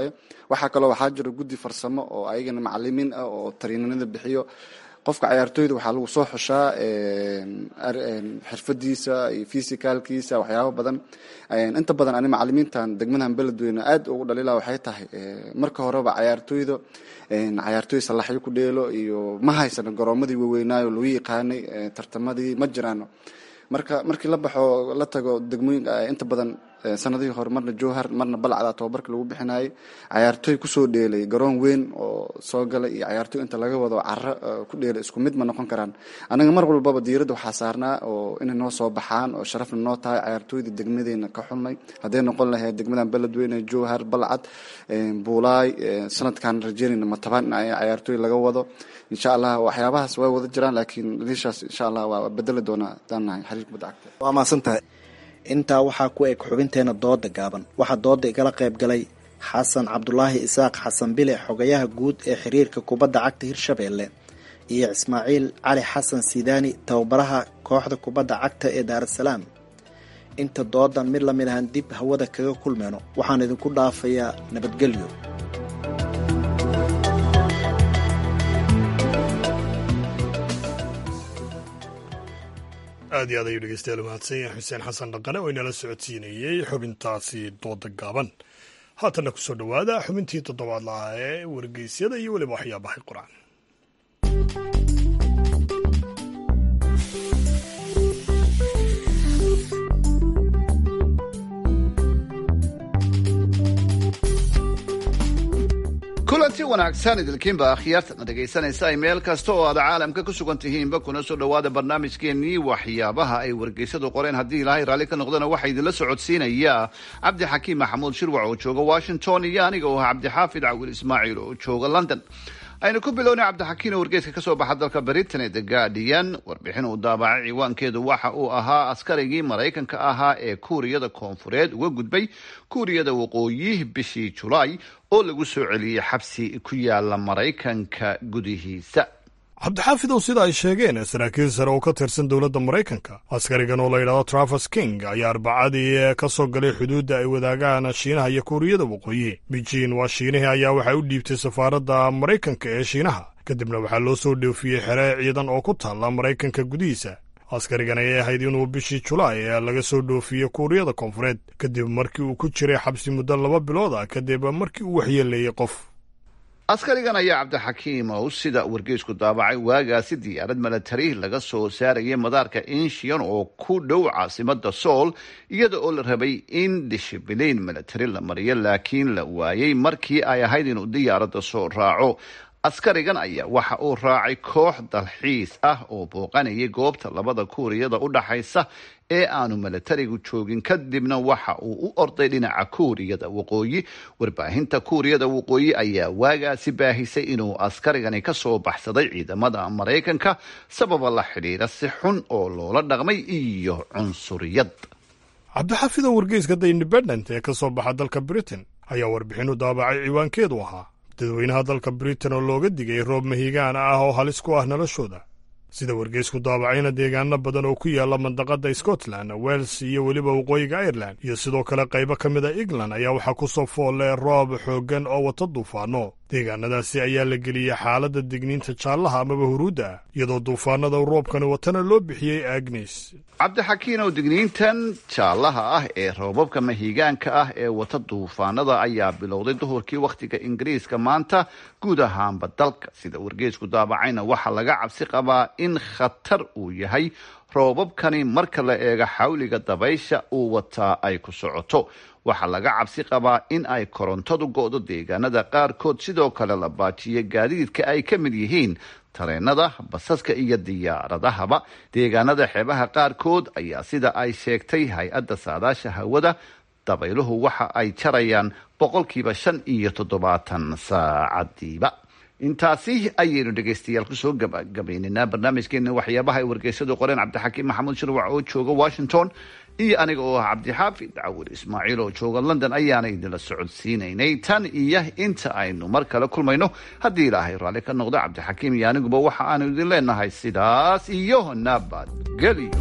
waaye waxaa kaloo waxaa jiro guddi farsamo oo ayagana macalimiin ah oo tariinanada bixiyo qofka cayaartooyda waxaa lagu soo xushaa xirfadiisa iyo fisicalkiisa waxyaabo badan inta badan ani macalimiintan degmadan beledweyne aad ugu dhalila waxay tahay marka horeba cayaartooyda cayaartooy salaxyo ku dheelo iyo ma haysano garoomadii waaweynaayo lagu yaqaanay tartamadii ma jiraano marka markii la baxo la tago degmooyinka inta badan sanadihii hore marna jowhar marna balcda tababarka lagu bixinayay cayaartooy kusoo dheelay garoon weyn oo soo galay iyo cayaartooy inta laga wado caro ku dheelay isku mid ma noqon karaan anaga mar walbaba diiradda waxaa saarnaa oo inay noo soo baxaan oo sharafna noo tahay cayaartooyda degmadeena ka xulnay hadday noqon lahayd degmadan beledweyne jowhar balcad buulaay sanadkan rajeynayna matabaan in cayaartooy laga wado insha allah waxyaabahaas way wada jiraan laakiin liishaas insha allah waa bedeli doonaa hadaan nahay xiriir kubadda cagta waa mahadsantahay intaa waxaa ku eg xubinteena dooda gaaban waxaa dooda igala qayb galay xasan cabdulaahi isaaq xasan bile xogayaha guud ee xiriirka kubadda cagta hirshabeelle iyo ismaaciil cali xasan sidaani tababaraha kooxda kubadda cagta ee daarasalaam inta doodan mid lamid ahaan dib hawada kaga kulmeyno waxaan idinku dhaafayaa nabadgelyo aad iyo aad ayuu dhegeystayaal mahadsan yahay xuseen xasan dhaqane oo inala socodsiinayey xubintaasi dooda gaaban haatanna kusoo dhowaada xubintii toddobaad lahaa ee wargeysyada iyo weliba waxyaabahay qur-aan kulanti wanaagsan idilkiinba akhyaartana dhegaysanaysa ay meel kasta oo aad caalamka ku sugan tihiinba kuna soo dhowaada barnaamijkeenii waxyaabaha ay wargeysadu qoreen haddii ilaahay raalli ka noqdana waxaa idinla socodsiinaya cabdixakiim maxamuud shirwac oo jooga washington iyo aniga oo ah cabdixaafid cawil ismaaciil oo jooga london aynu ku bilownay cabdixakiin oo wargeyska ka soo baxa dalka britain ee the guardian warbixin uu daabacay ciwaankeedu waxa uu ahaa askarigii maraykanka ahaa ee kuuriyada koonfureed uga gudbay kuuriyada waqooyi bishii julaay oo lagu soo celiyey xabsi ku yaala maraykanka gudihiisa cabdixaafidow sida ay sheegeen saraakiil sare oo ka tirsan dowladda maraykanka askarigan oo la yidhahdo travers king ayaa arbacadii ka soo galay xuduudda ay wadaagaan shiinaha iyo kuuriyada waqooyi beijin waa shiinihii ayaa waxay u dhiibtay safaaradda maraykanka ee shiinaha kadibna waxaa loo soo dhoofiyey xere ciidan oo ku taalla maraykanka gudihiisa askarigan ayay ahayd inuu bishii julaay ee laga soo dhoofiyey kuuriyada koonfureed kadib markii uu ku jiray xabsi muddo laba bilood ah kadib markii uu waxyeeleeyey qof askarigan ayaa cabdixakiim ow sida wargeysku daabacay waagaasi diyaarad milatari laga soo saarayay madaarka inshian oo ku dhow caasimada sool iyada oo la rabay in dishibiliin milatari la mariyo laakiin la waayey markii ay ahayd inuu diyaaradda soo raaco askarigan ayaa waxa uu raacay koox dalxiis ah oo booqanayay goobta labada kuuriyada u dhaxaysa ee aanu milatarigu joogin kadibna waxa uu u orday dhinaca kuuriyada waqooyi warbaahinta kuuriyada waqooyi ayaa waagaasi baahisay inuu askarigani ka soo baxsaday ciidamada maraykanka sababa la xidhiira si xun oo loola dhaqmay iyo cunsuriyad cabdixaafidoo wargeyska the independent ee ka soo baxa dalka britain ayaa warbixin u daabacay ciwaankeedu ahaa dadweynaha dalka britain oo looga digay roob mahigaan ah oo halis ku ah noloshooda sida wargeysku daabacayna deegaano badan oo ku yaala mandaqada scotland wales iyo weliba waqooyiga ireland iyo sidoo kale qaybo ka mid a england ayaa waxaa ku soo foolle roob xooggan oo wata duufaano deegaanadaasi ayaa la geliyey xaaladda digniinta jaallaha amaba huruudda ah iyadoo duufaanada roobkani watana loo bixiyey agnes cabdixakiin oo digniintan jaallaha ah ee roobabka mahigaanka ah ee wata duufaanada ayaa bilowday duhurkii wakhtiga ingiriiska maanta guud ahaanba dalka sida wargeysku daabacayna waxaa laga cabsi qabaa in khatar uu yahay roobabkani marka la eego xawliga dabaysha uu wataa ay ku socoto waxaa laga cabsi qabaa in ay korontadu go'do deegaanada qaarkood sidoo kale la baajiyo gaadiidka ay ka mid yihiin tareenada basaska iyo diyaaradahaba deegaanada xeebaha qaarkood ayaa sida ay sheegtay hay-adda saadaasha hawada dabayluhu waxa ay jarayaan boqolkiiba shan iyo toddobaatan saacadiiba intaasi ayaynu dhegaystayaal kusoo gabagabaynaynaa barnaamijkeena waxyaabaha ay wargeysadu qoreen cabdixakiim maxamuud shirwac oo jooga washington iyo aniga oo ah cabdixaafid cawir ismaaciil oo jooga london ayaana idinla socodsiinaynay tan iyo inta aynu mar kale kulmayno haddii ilaahay raalli ka noqdo cabdixakiim iyo aniguba waxa aanu idin leenahay sidaas iyo nabadgelyo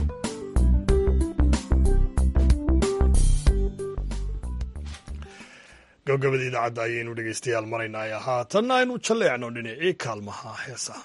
gabagabada idaacadda ayaynu dhegaystayaal maraynay haatanna aynu jalleecno dhinacii kaalmaha heesaha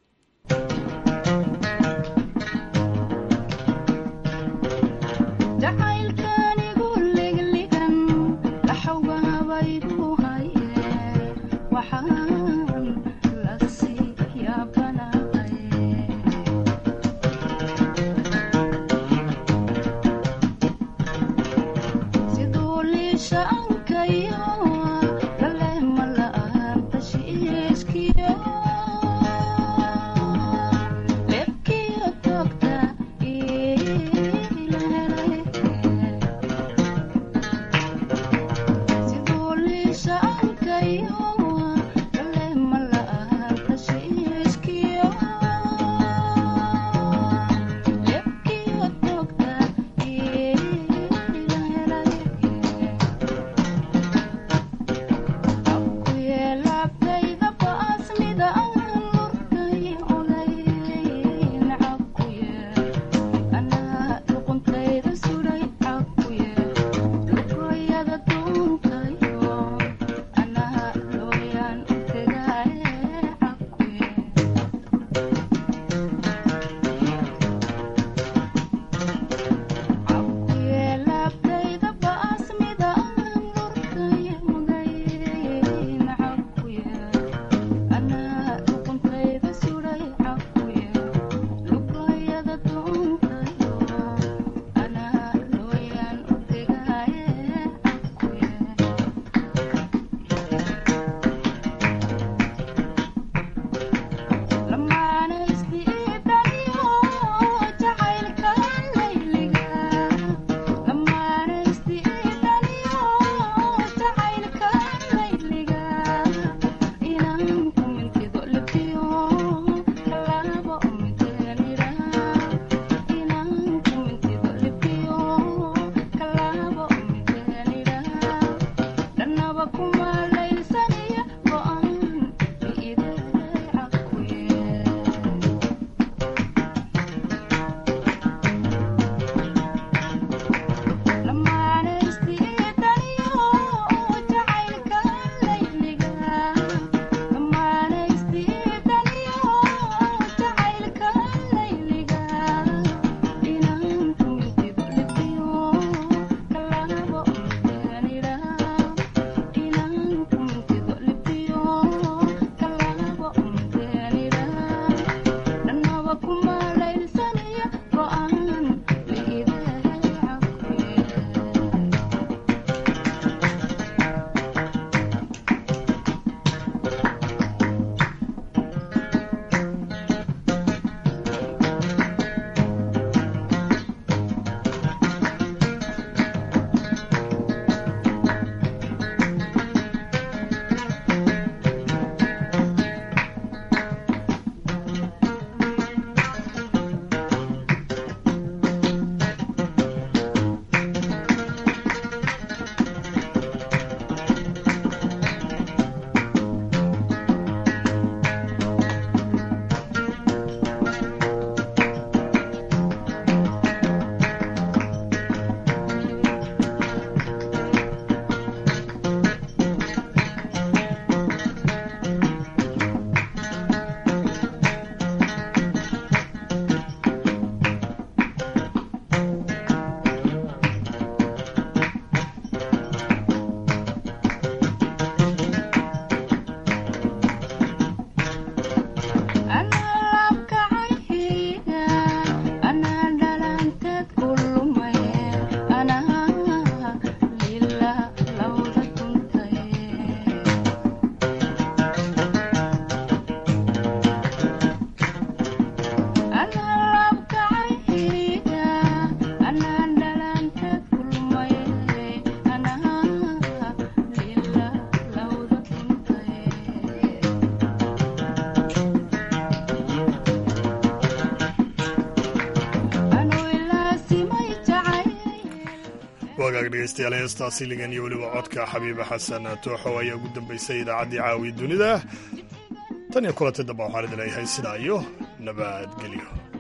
wagaag dhegeystayaal heestaasi ligan iyo weliba codka xabiiba xasan tooxow ayaa ugu dambeysay idaacaddii caawiya dunida tan iyo kulantay damba waxaan idin leeyahay sidaa iyo nabadgelyo